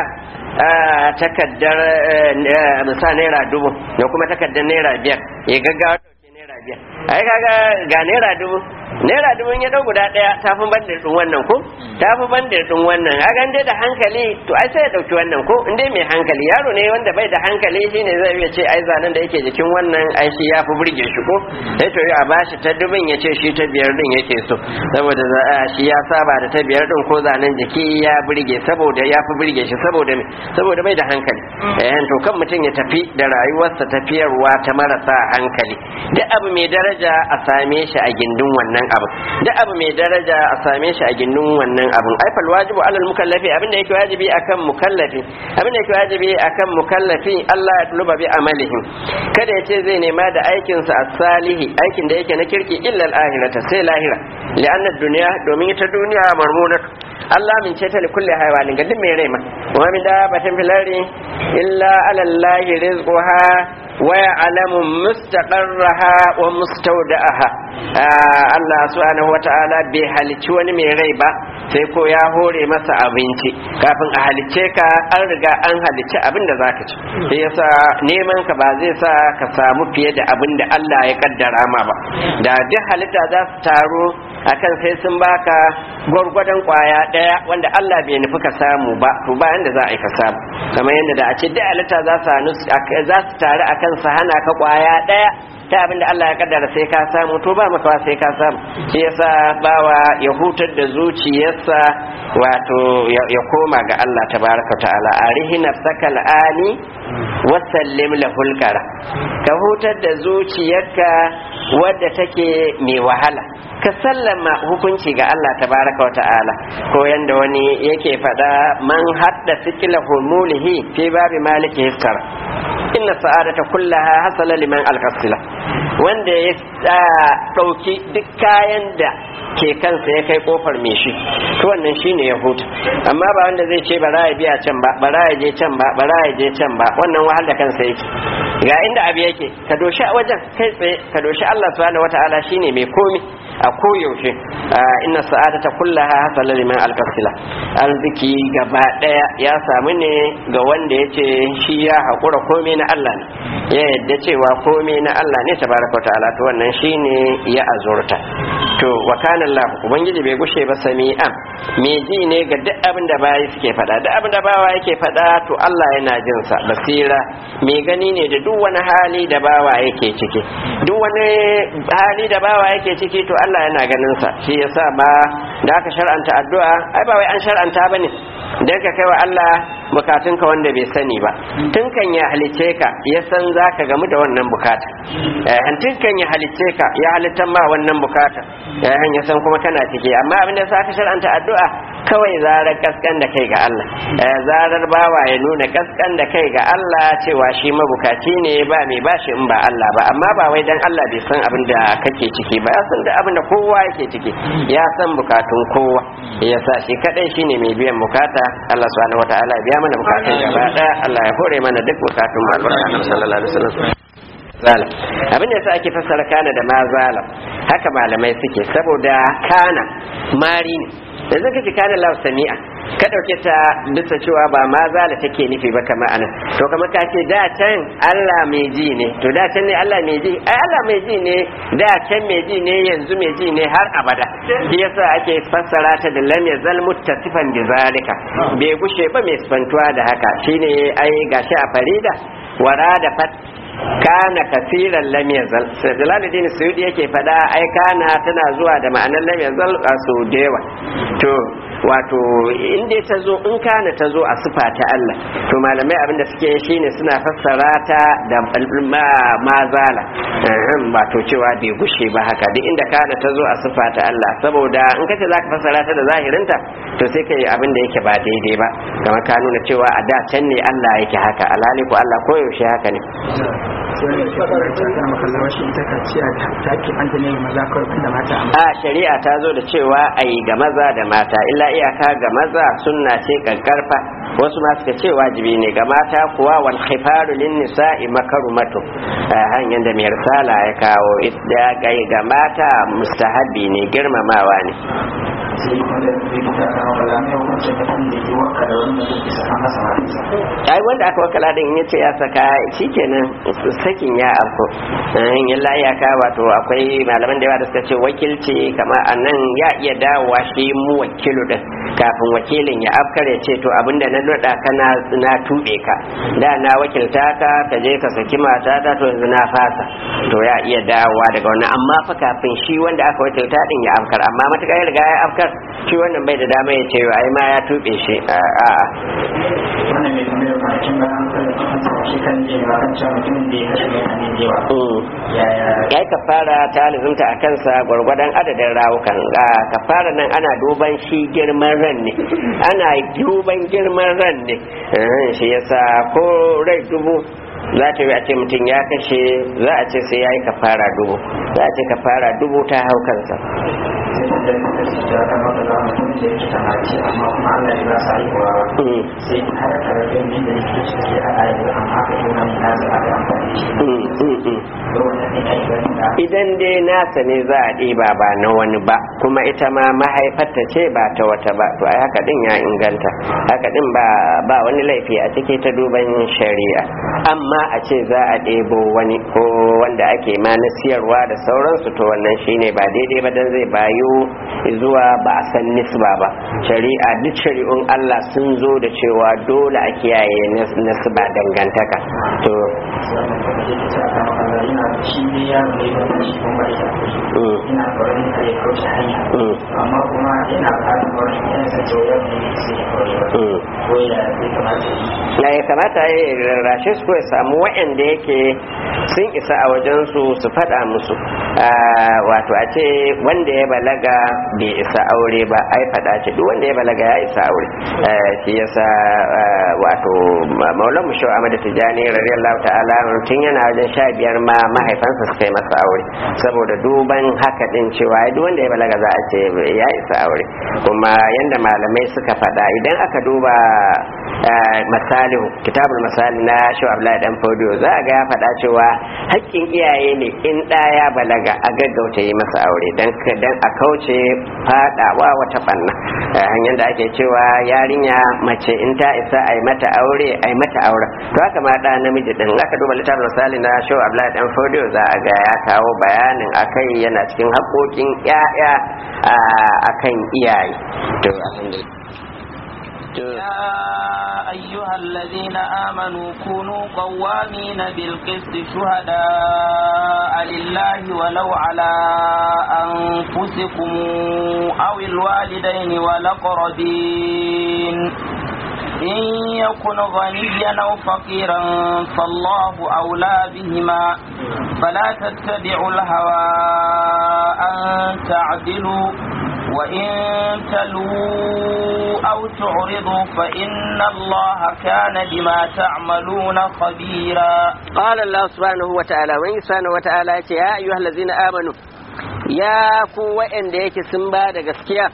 takaddar misa naira dubu da kuma takaddar naira biyar ya gaggawa dauke naira biyar ai kaga ga naira dubu naira dubu ya dau guda daya tafi bandir din wannan ko tafi bandir din wannan a dai da hankali to ai sai ya dauki wannan ko in dai mai hankali yaro ne wanda bai da hankali shine zai iya ce ai zanen da yake jikin wannan ai shi ya fi burge shi ko sai to a bashi ta dubin ya ce shi ta biyar din yake so saboda shi ya saba da ta biyar din ko zanen jiki ya burge saboda ya fi burge shi saboda me saboda bai da hankali eh to kan mutum ya tafi da rayuwarsa tafiyarwa ta marasa hankali duk abu mai daraja a same shi a gindin wannan abu duk abu mai daraja a same shi a gindin wannan abun ai fal wajibu alal mukallafi abin da yake wajibi akan mukallafi abin da yake wajibi akan mukallafi Allah ya tuluba bi amalihim kada ya ce zai nema da aikin sa as-salihi aikin da yake na kirki illa al-akhirata sai lahira li'anna dunya domin ita duniya marmunatu Allah min ce ta li kulli haywanin ga duk mai rai ma wa min dabatin fil ardi illa ala allahi rizquha wa ya'lamu mustaqarraha wa mustawda'aha Allah subhanahu wata'ala bai halicci wani mai rai ba sai ko ya hore masa abinci kafin a halicce ka an riga an halicci abin da zaka ci sai yasa neman ka ba zai sa ka samu fiye da abin da Allah ya kaddara ma ba da duk halitta za su taro akan sai sun baka gwargwadon kwaya daya wanda Allah bai nufi ka samu ba to ba yanda za a yi ka samu kamar yadda da a ce duk halitta za su za su tare akan su hana ka kwaya daya ta abin da Allah ya kaddara sai ka samu to ba maka sai ka samu shi yasa bawa ya hutar da zuciyarsa wato ya koma ga Allah tabaraka ta'ala arihi nafsaka al'ani wa sallim lahul qara ka hutar da zuciyarka wadda take mai wahala ka sallama hukunci ga Allah tabaraka wa ta'ala ko yanda wani yake faɗa man hadda sikila humulihi fi babi maliki hiskar inna sa'adata kullaha hasala liman alqasila wanda ya ɗauki duk kayan da ke kansa ya kai kofar mai shi to wannan shine ya huta amma ba wanda zai ce bara ya biya can ba bara ya je can ba bara ya je can ba wannan wahal da kansa yake ga inda abu yake ka doshi a wajen kai tsaye ka doshi Allah subhanahu wataala shine mai komi a koyaushe inna sa'adata kullaha hasala liman alqasila arziki gaba daya ya samu ne ga wanda yace shi ya hakura komai na Allah ne ya yadda cewa komai na Allah ne tabaraka ta'ala to wannan shine ya azurta to wa kana Allah ubangiji bai gushe ba sami'an me ji ne ga duk abin da bayi suke faɗa duk abin da bawa yake faɗa to Allah yana jin sa basira me gani ne da duk wani hali da bawa yake ciki duk wani hali da bawa yake ciki to Allah yana ganin sa shi yasa ma da aka shar'anta addu'a ai ba wai an shar'anta bane dan ka kai wa Allah bukatunka wanda bai sani ba tun kan ya halice ka ya san zaka gamu da wannan bukata eh tun kan ya halice ka ya halittan ma wannan bukata eh ya san kuma kana ciki amma abin da sa ka shar'anta addu'a kawai zarar kaskan da kai ga Allah eh zarar bawa ya nuna kaskan da kai ga Allah cewa shi mabukaci ne ba mai bashi in ba Allah ba amma ba wai dan Allah bai san abin da kake ciki ba ya san da abin da kowa yake ciki ya san bukatun kowa ya sa shi kadai shine mai biyan bukata Allah subhanahu wataala ya biya mana bukatun gaba daya Allah ya hore mana duk bukatun mu albarka sallallahu alaihi wasallam zalam abin da yasa ake fassara kana da ma zalam haka malamai suke saboda kana mari ne da zaka ji kana lahu sami'a ka dauke ta bisa cewa ba ma zala take nufi ba kamar anan to kamar ka ce da can Allah mai ji ne to da can ne Allah mai ji ai Allah mai ji ne da can mai ji ne yanzu mai ji ne har abada shi yasa ake fassara ta da lam yazal muttasifan bi zalika bai gushe ba mai sifantuwa da haka shine ai gashi a farida wara da fat kana kasiran lam yazal jalaluddin suyudi yake fada ai kana tana zuwa da ma'anar lam yazal a so dewa to wato in dai ta zo in kana ta zo a sifa ta Allah to malamai abinda suke shine suna fassara ta da mazala wato cewa bai gushe ba haka duk inda kana ta zo a sifa ta Allah saboda in kace zaka fassara ta da zahirinta to sai kai abin da yake ba daidai ba kamar ka nuna cewa a da can ne Allah yake haka alhali ko Allah koyaushe haka ne a shari'a ta zo da cewa a yi ga maza da mata illa iyaka ga maza sunna ce kankarfa wasu ma suka ce wajibi ne ga mata kuwa wal khifaru lin nisa'i makarumatu hanyar da mai risala ya kawo ita gai ga mata mustahabi ne girmamawa ne sai wanda zai ta kawo wala mai hukuncin mutum da ke waka da wanda zai saka masa matarsa ai wanda aka wakala din ya ce ya saka shikenan sakin ya afko in illa ya ka wato akwai malaman da yawa da suka ce wakilci kamar anan ya iya dawowa shi mu wakilu din kafin wakilin ya afkar ya ce to abinda na nada ka na na tube ka da na wakilta ka ka je ka saki mata ta to yanzu na fasa to ya iya dawowa daga wannan amma fa kafin shi wanda aka wakilta din ya afkar amma matuƙa ya riga ya afkar shi wannan bai da dama ya ce ai ma ya tube shi a'a wannan mai kamar da kwanakin ba an kalla kan sa shi kan je ba kan cewa mutumin da ya kashe mutane da yawa yaya ya yi kafara ta lizumta a kansa gwargwadon adadin rawukan a kafara nan ana duban shi girman ran ne ana duban girman ran ne Eh, shi yasa ko rai dubu za ta yi a ce mutum ya kashe za a ce sai ya yi kafara dubu za a ce kafara dubu ta hau kansa sai da da su ta kan wata za mutum da yake tamaci amma kuma Allah ya ba sa haihuwa Mm, sai har tare da yadda yake ciki a ayi amma ka yi wani nasa aka amfani da shi mm, mm, mm. da wannan ne ai wani da idan dai nasa ne za a ɗiba ba na wani ba kuma ita ma mahaifarta ce ba ta wata ba to ai haka din ya inganta haka din ba ba wani laifi a ciki ta duban shari'a amma a ce za a ɗebo wani ko wanda ake ma na siyarwa da sauransu to wannan shine ba daidai ba dan zai bayu zuwa ba a san nisba ba shari'a duk shari'un Allah sun zo da cewa dole a kiyaye nas- nasba dangantaka to wannan kuma yake ta kan Allah yana shi ne ya ne ba shi kuma ita mm, ina tsoron kare kauce hanya mm, amma kuma ina fatan wani yan sa to yau ne sai ya kawai ba mm. ko ya zai kamata yi na ya kamata ya rarrashe su ko ya samu waɗanda yake sun isa a wajen su su faɗa musu Ah, wato a ce wanda ya balaga bai isa aure ba ai faɗa ce duk wanda ya balaga ya isa aure Ah, shi yasa ah, wato ma- maulan mu shau amada tijani radiyallahu ta'ala tun yana wajen sha biyar ma mahaifansa suka yi masa aure saboda duban haka din cewa ai duk wanda ya balaga za a ce ya isa aure kuma yanda malamai suka faɗa idan aka duba ah, masalihu kitabul masali na shaw abdullahi dan fodio za a ga ya faɗa cewa haƙƙin iyaye ne in ɗa ya balaga a gaggauta yi masa aure dan ka- dan a kauce faɗawa wata ɓanna Ah, hanyar da ake cewa yarinya mace in ta isa a yi mata aure a yi mata aure to haka ma ɗa namiji ɗin aka duba littafin misali na shaw abdullahi dan fodio za a ga ya kawo bayanin akai yana cikin haƙoƙin ƴaƴa ah, akan iyaye to alhamdulillah to يا أيها الذين آمنوا كونوا قوامين بالقسط شهداء لله ولو على أنفسكم أو الوالدين والأقربين إن يكن غنيا أو فقيرا فالله أولى بهما فلا تتبعوا الهوى أن تعدلوا وإن تلووا أو تعرضوا فإن الله كان بما تعملون خبيرا قال الله سبحانه وتعالى وإن سبحانه وتعالى يا أيها الذين آمنوا يا ku waɗanda yake sun ba da gaskiya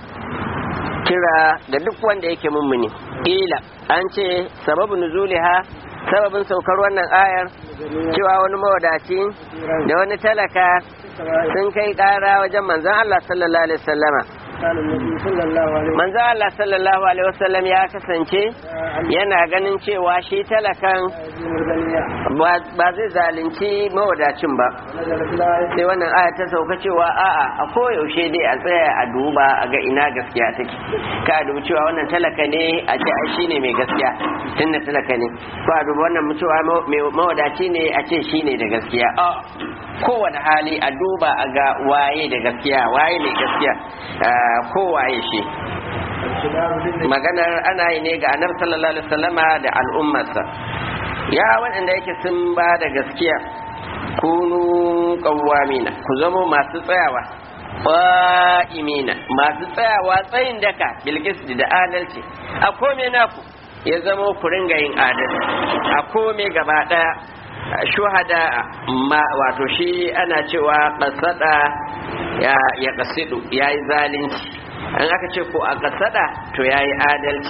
kira ga duk wanda yake mummuni ila an ce sababu nuzuliha sababin saukar wannan ayar cewa wani mawadaci da wani talaka sun kai ƙara wajen manzon Allah sallallahu alaihi wasallama كان النبي صلى الله عليه وسلم manzon Allah sallallahu alaihi wasallam ya kasance yana ganin cewa shi talakan يدين الغنية ba ba zai zalunci mawadacin ba نزلت الآية sai wannan aya ta sauka cewa a'a a koyaushe dai a tsaya a duba a ga ina gaskiya take ka a dubi cewa wannan talaka ne a ce ai shine mai gaskiya tun da talaka ne ko a dubi wannan cewa ma- mai mawadaci ne a ce shine da gaskiya a kowane hali a duba a ga waye da gaskiya waye mai gaskiya ah, ko waye shi الشباب بالنسبة maganar ana yi ne ga annabi sallallahu alaihi wasallama da al'ummarsa ya waɗanda yake sun ba da gaskiya kunu qawwamina ku zamo masu tsayawa qa'imina masu tsayawa tsayin daka bilkis da adalci a kome naku ya zamo ku ringa yin adalci a kome gaba daya shuhada ma wato shi ana cewa qasada ya ya qasidu yayi zalunci an aka ce ko a kasada to yayi adalci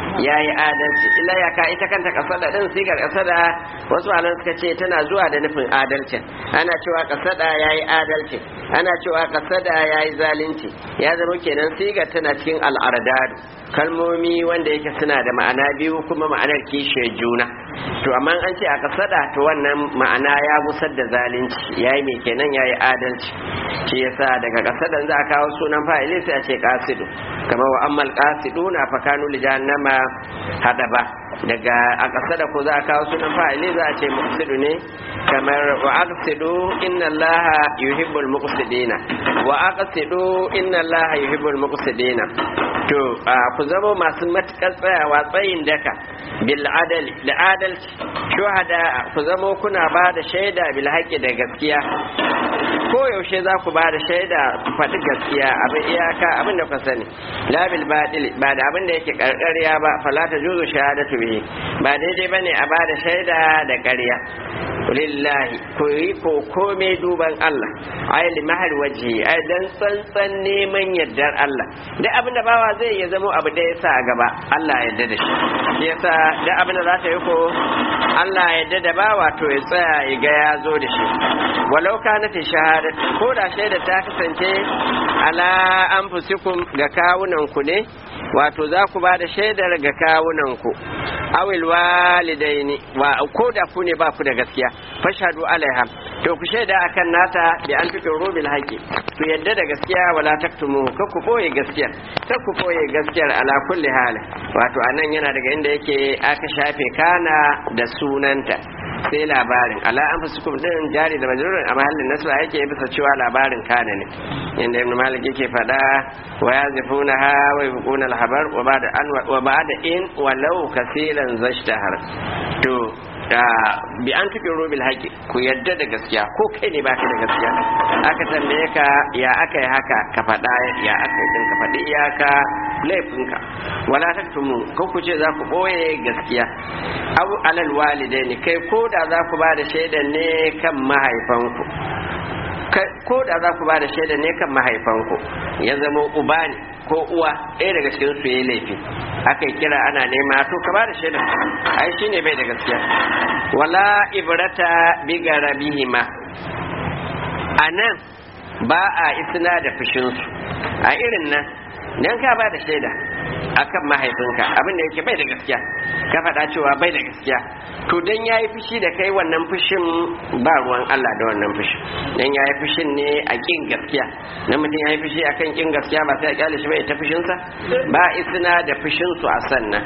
yayi adalci illa ya ka ita kanta kasada din sigar kasada wasu malan suka ce tana zuwa da nufin adalcin ana cewa kasada yayi adalci ana cewa kasada yayi zalunci ya zama kenan sigar tana cikin al'ardadu kalmomi wanda yake suna da ma'ana biyu kuma ma'anar kishiyar juna to amma an ce a kasada to wannan ma'ana ya busar da zalunci yayi mai kenan yayi adalci shi yasa daga kasadan za a kawo sunan fa'ili sai a ce qasidu kamar wa ammal qasiduna fa kanu li jahannama hadaba daga a kasada ko za a kawo sunan fa'ili za a ce muqsidu ne kamar wa aqsidu inna allaha yuhibbul muqsidina wa aqsidu inna allaha yuhibbul muqsidina to ku zama masu matukar tsayawa tsayin daka bil adali da adalci shuhada ku zama kuna ba da shaida bil haƙi da gaskiya ko yaushe za ku ba da shaida ku faɗi gaskiya abin iyaka abin da ku sani la bil batil ba da abin da yake karkariya ba fala ta juzu shahadatu bihi ba daidai bane a ba da shaida da ƙarya lillahi ku yi ko kome duban Allah ai li mahal waji ai dan tsantsan neman yardar Allah duk abin da bawa zai ya zama abu da yasa a gaba Allah ya yarda da shi shi yasa duk abin da za ta yi ko Allah ya yarda da bawa to ya tsaya ya ga ya zo da shi walau kanat shahadat ko da shaida ta kasance ala anfusikum ga kawunan ku ne wato za ku ba da shaidar ga kawunan ku awil walidaini wa ko da ku ne ba ku da gaskiya fashhadu alaiha to ku shaida akan nata bi an fikin rubil haqi ku yadda da gaskiya wala taktumu ka ku boye gaskiya ka ku boye gaskiyar ala kulli hal wato anan yana daga inda yake aka shafe kana da sunanta sai labarin ala an fasukum din jari da majrurin a mahallin nasra yake bisa cewa labarin kana ne inda ibn malik yake fada wa yazifuna ha wa yabquna al-habar wa ba'da an wa ba'da in walau kaseeran zashtahar to bi an tuɓe robil haƙi ku yadda da gaskiya ko kai ne baka da gaskiya aka tambaye ka ya aka yi haka ka faɗa ya aka yi ka faɗi iyaka laifinka wala taktumu ko ku ce za ku ɓoye gaskiya abu alal walidaini kai ko da za ku ba da shaidan ne kan mahaifanku ko da za ku ba da shaida ne kan mahaifanku ya zama uba ne ko uwa ɗaya daga cikin su yayi laifi aka yi kira ana nema to ka ba da shaida ai shine bai da gaskiya wala ibrata bi garabihima anan ba a isna da fushin su a irin nan dan ka ba da shaida akan mahaifinka abin da yake bai da gaskiya ka faɗa cewa bai da gaskiya to dan yayi fushi da kai wannan fushin ba ruwan Allah da wannan fushin dan yayi fushin ne a kin gaskiya dan mutum yayi fushi akan kin gaskiya ba sai a kyale shi bai ta fushin sa ba isna da fushin su a sannan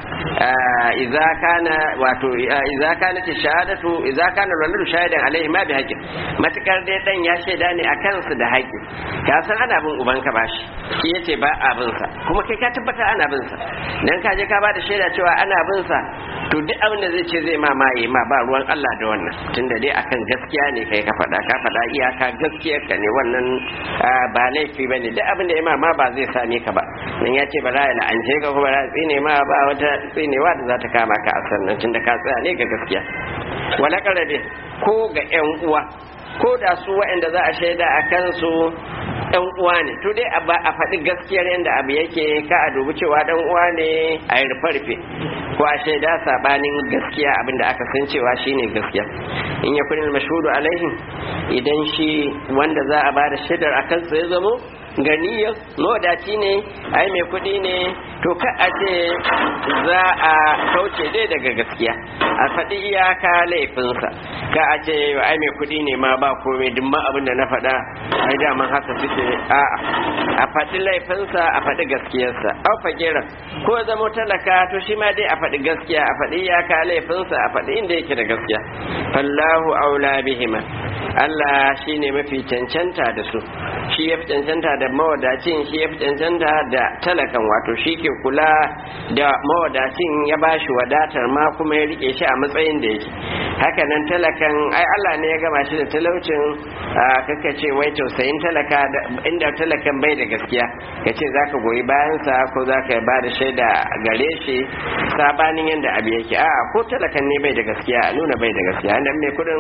idza kana wato idza kana ta shahadatu idza kana waladu shahidan alaihi ma bi haqqin matakar dai dan ya shaida ne akan su da haƙƙi ka san ana bin ubanka bashi shi yace ba abin sa kuma kai ka tabbata ana bin sa dan ka je ka bada shaida cewa ana bin sa to duk abin da zai ce zai ma ma yi ma ba ruwan Allah da wannan tunda dai akan gaskiya ne kai ka faɗa ka faɗa iyaka gaskiyar ka ne wannan ba laifi bane duk abin da ya ma ma ba zai same ka ba dan ya ce ba za ya la'ance ka kuma za tsine ma ba wata tsinewa da za ta kama ka a sannan tunda ka tsaya ne ga gaskiya wala karabe ko ga yan uwa ko da su waɗanda za a shaida a kansu ɗan uwa ne to dai a faɗi gaskiyar yadda abu yake ka a dubi cewa ɗan uwa ne a yi rufe ko a shaida saɓanin gaskiya abin da aka san cewa shine gaskiya in ya kunin mashudu alaihim idan shi wanda za a ba da shaidar a kansa ya zamo ganiyar mawadaci ne ai mai kuɗi ne to ka a ce za a kauce dai daga gaskiya a faɗi iyaka laifinsa ka a ce ai mai kuɗi ne ma ba komai duk ma abin da na faɗa ai daman haka suke a'a a faɗi laifinsa a faɗi gaskiyarsa au fakira ko zama talaka to shi ma dai a faɗi gaskiya a faɗi iyaka laifinsa a faɗi inda yake da gaskiya fallahu aula bihima Allah shine mafi cancanta da su shi ya fi cancanta da mawadacin shi ya fi cancanta da talakan wato shi ke kula da mawadacin ya ba shi wadatar ma kuma ya rike shi a matsayin da yake hakanan talakan ai Allah ne ya gama shi da talaucin kaka ce wai tausayin talaka inda talakan bai da gaskiya ka ce za ka goyi bayansa ko za ka ba da shaida gare shi sabanin yadda abu yake a ko talakan ne bai da gaskiya a nuna bai da gaskiya nan mai kudin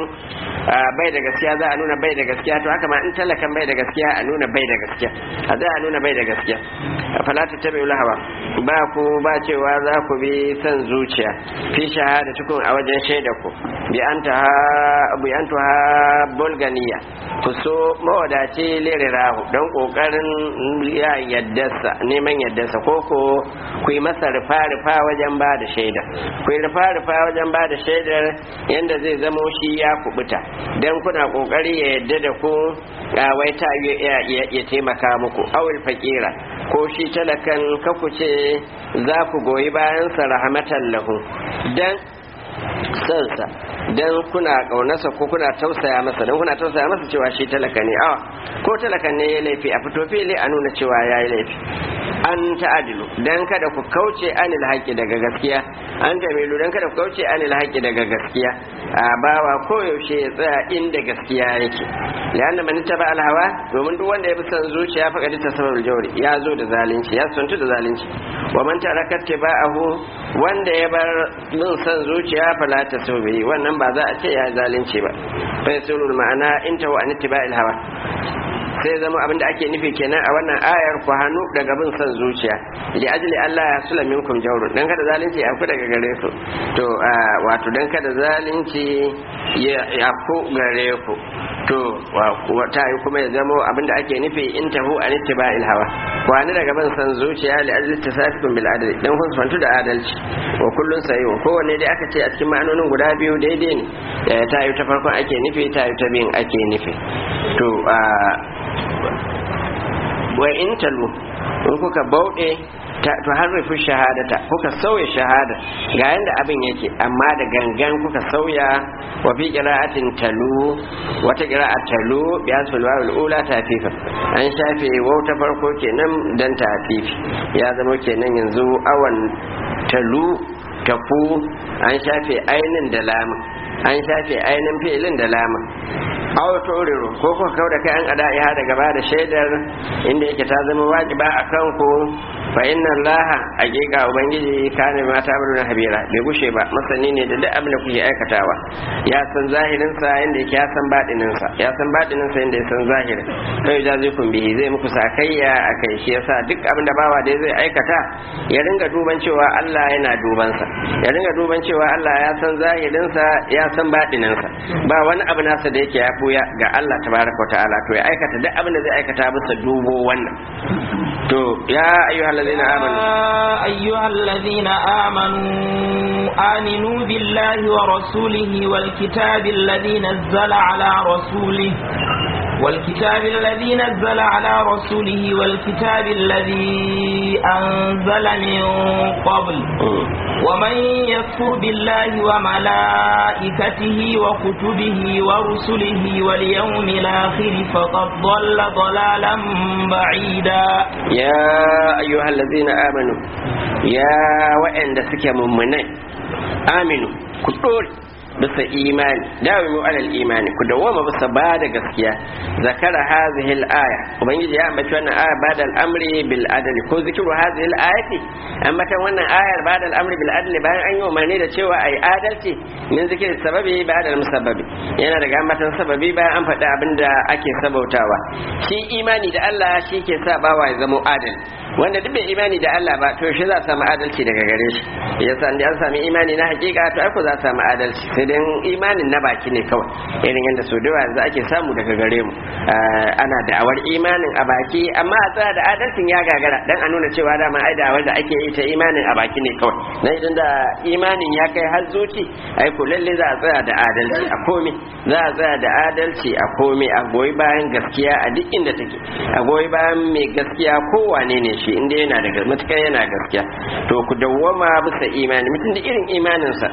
bai da gaskiya za a nuna bai da gaskiya to haka ma in talakan bai da gaskiya a nuna bai da gaskiya a za a nuna bai da gaskiya fala ta tabi hawa ba ku ba cewa za ku bi son zuciya fi shahada tukun a wajen shaida ku bi an ta bi an ta bulganiya ku so mawadaci lirirahu don kokarin ya yaddarsa neman yaddarsa ko ko ku yi masa rufa rufa wajen ba da shaida ku yi rufa rufa wajen ba da shaidar yanda zai zamo shi ya kubuta don kuna kokari ya yadda da ku wai ta ya taimaka muku awul fakira ko shi talakan kaku ce za ku goyi bayansa rahmatan lahu dan sansa dan kuna kaunarsa ko kuna tausaya masa dan kuna tausaya masa cewa shi talaka ne awa ko talakan ne ya laifi a fito fili a nuna cewa ya yi laifi an ta'adilu dan kada ku kauce anil haƙi daga gaskiya an tamilu dan kada ku kauce anil haƙi daga gaskiya a bawa koyaushe ya tsaya inda gaskiya yake lianna man taba al hawa domin duk wanda ya bi son zuciya fa kadi tasawwur jawri ya zo da zalunci ya suntu da zalunci wa man taraka tiba'ahu wanda ya bar bin son zuciya fa la tasawwi wannan ba za a ce ya zalunci ba fa yasulul ma'ana intahu an tiba'il hawa sai zama abin da ake nufi kenan a wannan ayar ku hannu daga bin son zuciya li ajli Allah ya sula minkum jawrun dan kada zalunci ya ku daga gare ku to wato dan kada zalunci ya ku gare ku to ta yi kuma ya zama abin da ake nufi in tahu an ittiba'il hawa ku hannu daga bin son zuciya li ajli tasafikum bil adli dan kun fantu da adalci wa kullun sayi wa kowanne dai aka ce a cikin ma'anonin guda biyu daidai ne ta yi ta farkon ake nufi ta yi ta biyun ake nufi to wa in talu in kuka bauɗe to harrafin shahadata kuka sauya shahada ga yanda abin yake amma da gangan kuka sauya wa fi qira'atin talu wata qira'a talu bi asfal wawul ula tafifa an shafe wau ta farko kenan dan tafifi ya zama kenan yanzu awan talu tafu an shafe ainin da lamun an shafe ainin fi'ilin da lamun aw turiru ko kuka kau da kai an ada ya daga ba da shaidar inda yake ta zama wajiba a kanku fa inna allaha haqiqa ubangiji kana ma ta bada habira bai gushe ba masani ne da duk abin da kuke aikatawa ya san zahirin sa inda yake ya san batinin sa ya san batinin sa inda ya san zahirin sai ya zai kun bihi zai muku sakayya akai shi yasa duk abin da bawa da zai aikata ya ringa duban cewa Allah yana duban sa ya ringa duban cewa Allah ya san zahirin sa ya san batinin sa ba wani abu nasa da yake ya buya ga Allah tabaraka wa ta'ala to ya aikata duk abin da zai aikata bisa dubo wannan to ya ayyuhal ladina amanu ayyuhal ladina amanu aminu billahi wa rasulihi wal kitabi alladhi nazzala ala rasulihi والكتاب الذي نزل على رسوله والكتاب الذي أنزل من قبل ومن يكفر بالله وملائكته وكتبه ورسله واليوم الآخر فقد ضل ضلالا بعيدا يا أيها الذين آمنوا يا وإن دسك ممنين آمنوا كتول bisa imani dawimu alal imani ku dawoma bisa ba da gaskiya zakara hadhihi al-aya ubangiji ya ambaci wannan aya bada al-amri bil adli ko zikru hadhihi al-ayati ambatan wannan ayar bada al-amri bil adli bayan an yi umarni da cewa ai adalci min zikri sababi bada al-musabbabi yana daga ambatan sababi bayan an faɗi abinda ake sabautawa shi imani da Allah shi ke sa bawa ya zama adali wanda duk bai imani da Allah ba to shi za a samu adalci daga gare shi yasa an an sami imani na hakika to ai ko za a samu adalci sai dai imanin na baki ne kawai irin yadda so da yanzu ake samu daga gare mu ana da'awar imanin a baki amma a tsaya da adalcin ya gagara dan a nuna cewa dama ai da'awar da ake yi ta imanin a baki ne kawai na idan da imanin ya kai har zuci ai ko lalle za a tsaya da adalci a komai za a tsaya da adalci a komai a goyi bayan gaskiya a duk inda take a goyi bayan mai gaskiya kowane ne shi inda yana da matukar yana gaskiya to ku dawwama bisa imani mutum da irin imaninsa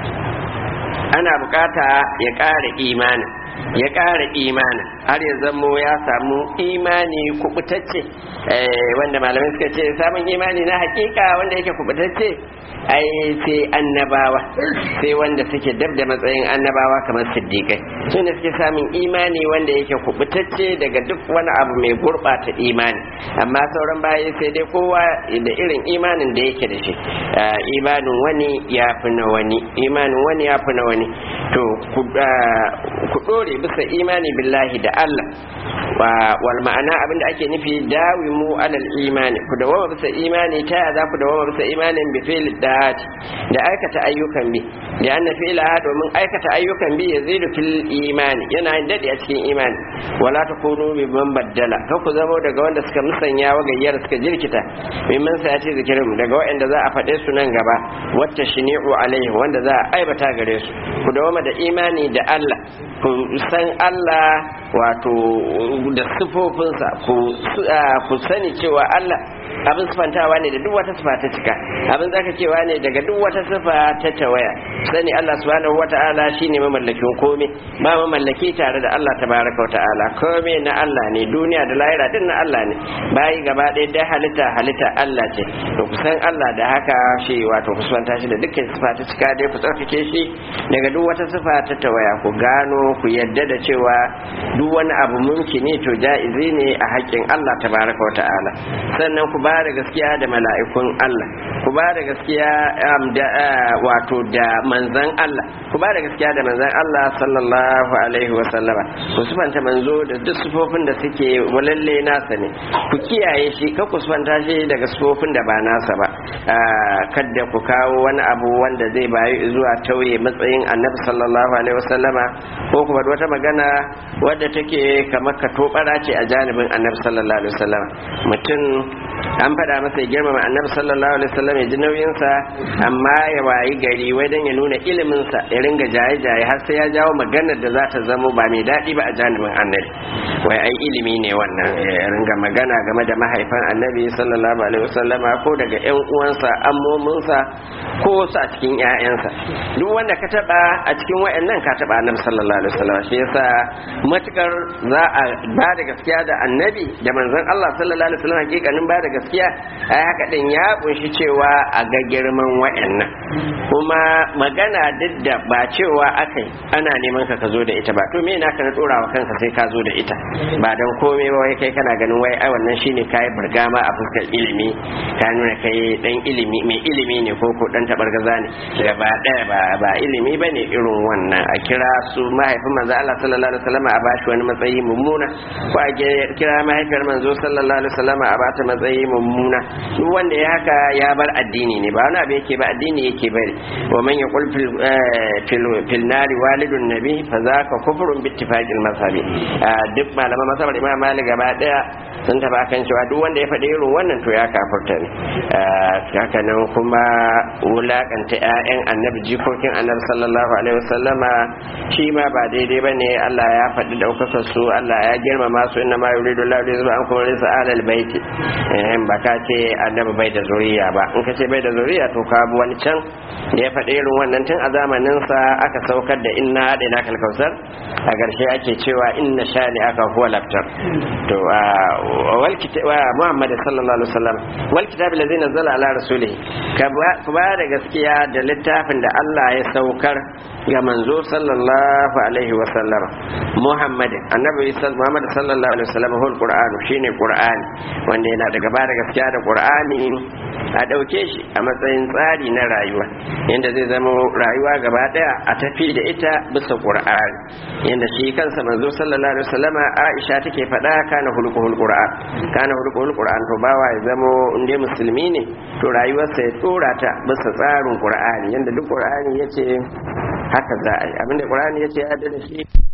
ana bukata ya ƙara imanin ya ƙara imanin har ya zamo ya samu imani kubutacce wanda malamai suka ce samun imani na hakika wanda yake kubutacce ai sai annabawa sai wanda suke dab da matsayin annabawa kamar siddiƙai su ne suke samun imani wanda yake kubutacce daga duk wani abu mai gurɓata imani amma sauran baya sai dai kowa da irin imanin da yake da shi imanin wani ya fi na wani imanin wani ya fi na wani to ku dore bisa imani billahi da Allah wa wal ma'ana abinda ake nufi dawimu alal imani ku dawama bisa imani ta ya za ku dawama bisa imanin bi fi'l da'at da aikata ayyukan bi da anna fi'la domin aikata ayyukan bi yazidu fil imani yana yin dadi a cikin imani wala takunu bi man baddala ka ku zama daga wanda suka musanya wa gayyar suka jirkita mimman sa ya ce zikirin daga waɗanda za a faɗe su nan gaba wacce shini'u alaihi wanda za a aibata gare su ku dawama da imani da Allah ku san Allah wato da sifofinsa ku sani cewa Allah abin sifantawa ne da duk wata sifa ta cika abin zaka cewa ne daga duk wata sifa ta tawaya sani Allah subhanahu wata'ala shine mamallakin komai ba mamallaki tare da Allah tabaraka wa ta'ala komai na Allah ne duniya da lahira din na Allah ne bayi gaba ɗaya da halitta halitta Allah ce to kusan Allah da haka shi wato ku sifanta shi da dukkan sifa ta cika dai ku tsarkake shi daga duk wata sifa ta tawaya ku gano ku yadda da cewa duk wani abu mumkini to ja'izi ne a haƙƙin Allah tabaraka wa ta'ala sannan ku ba da gaskiya da mala'ikun Allah ku ba da gaskiya da wato da manzan Allah ku ba da gaskiya da manzan Allah sallallahu alaihi wa sallama ku sufanta manzo da duk sufofin da suke walalle nasa ne ku kiyaye shi ka ku sufanta shi daga sufofin da ba nasa ba kadda ku kawo wani abu wanda zai bayu zuwa tauye matsayin annabi sallallahu alaihi wa sallama ko kuma wata magana wadda take kamar ka tobara ce a janibin annabi sallallahu alaihi wa sallama mutum an faɗa masa ya girmama annabi sallallahu alaihi wasallam ya ji nauyinsa amma ya wayi gari wai dan ya nuna iliminsa ya ringa jaye-jaye har sai ya jawo maganar da za ta zamo ba mai daɗi ba a janibin annabi wai ai ilimi ne wannan ya ringa magana game da mahaifan annabi sallallahu alaihi wasallam ko daga ƴan uwansa ammominsa ko wasu a cikin ƴaƴansa duk wanda ka taɓa a cikin wayannan ka taɓa annabi sallallahu alaihi wasallam shi yasa matukar za a ba da gaskiya da annabi da manzon Allah sallallahu alaihi wasallam hakikanin ba da gaskiya ai haka din ya kunshi cewa a ga girman wayannan kuma magana duk da ba cewa akai ana neman ka ka zo da ita ba to me na ka na dora wa kanka sai ka zo da ita ba dan komai ba wai kai kana ganin wai ai wannan shine kai burgama a fuskar ilimi ka nuna kai dan ilimi mai ilimi ne ko ko dan tabargaza ne gaba daya ba ba ilimi bane irin wannan a kira su mahaifin manzo Allah sallallahu alaihi wasallam a bashi wani matsayi mummuna ko a kira mahaifiyar manzo sallallahu alaihi wasallam a bata matsayi mummuna duk wanda ya haka ya bar addini ne ba wani abu yake ba addini yake bari wa man yaqul fil fil nari walidun nabi fa zaka kufrun bi ittifaqil mazhabi duk malaman mazhabar imam malik gaba daya sun taba kan cewa duk wanda ya faɗi irin wannan to ya kafurta ne haka nan kuma wulakanta ƴaƴan annabi jikokin annabi sallallahu alaihi wasallama shi ma ba daidai bane Allah ya faɗi daukakar su Allah ya girmama su inna ma yuridu Allah li yuzba ankum rijsa alal baiti in ba ka ce annabi bai da zuriya ba in ka ce bai da zuriya to ka bi wani can da ya faɗi irin wannan tun a zamanin sa aka saukar da inna hada na kalkausar a ƙarshe ake cewa inna shani aka huwa laftar to wal Muhammad sallallahu alaihi wasallam wal kitab allazi nazzala ala rasulih ka ba da gaskiya da littafin da Allah ya saukar ga manzo sallallahu alaihi wasallam Muhammad annabi Muhammad sallallahu alaihi wasallam hul qur'an shine qur'ani wanda yana daga ba da gaskiya da qur'ani a dauke shi a matsayin tsari na rayuwa yanda zai zama rayuwa gaba daya a tafi da ita bisa qur'ani yanda shi kansa manzo sallallahu alaihi wasallama Aisha take faɗa kana hulqul qur'an kana hulqul qur'an to bawa ya zama inda musulmi ne to rayuwarsa ya tsora ta bisa tsarin qur'ani yanda duk qur'ani yace haka za a yi abinda qur'ani yace ya da shi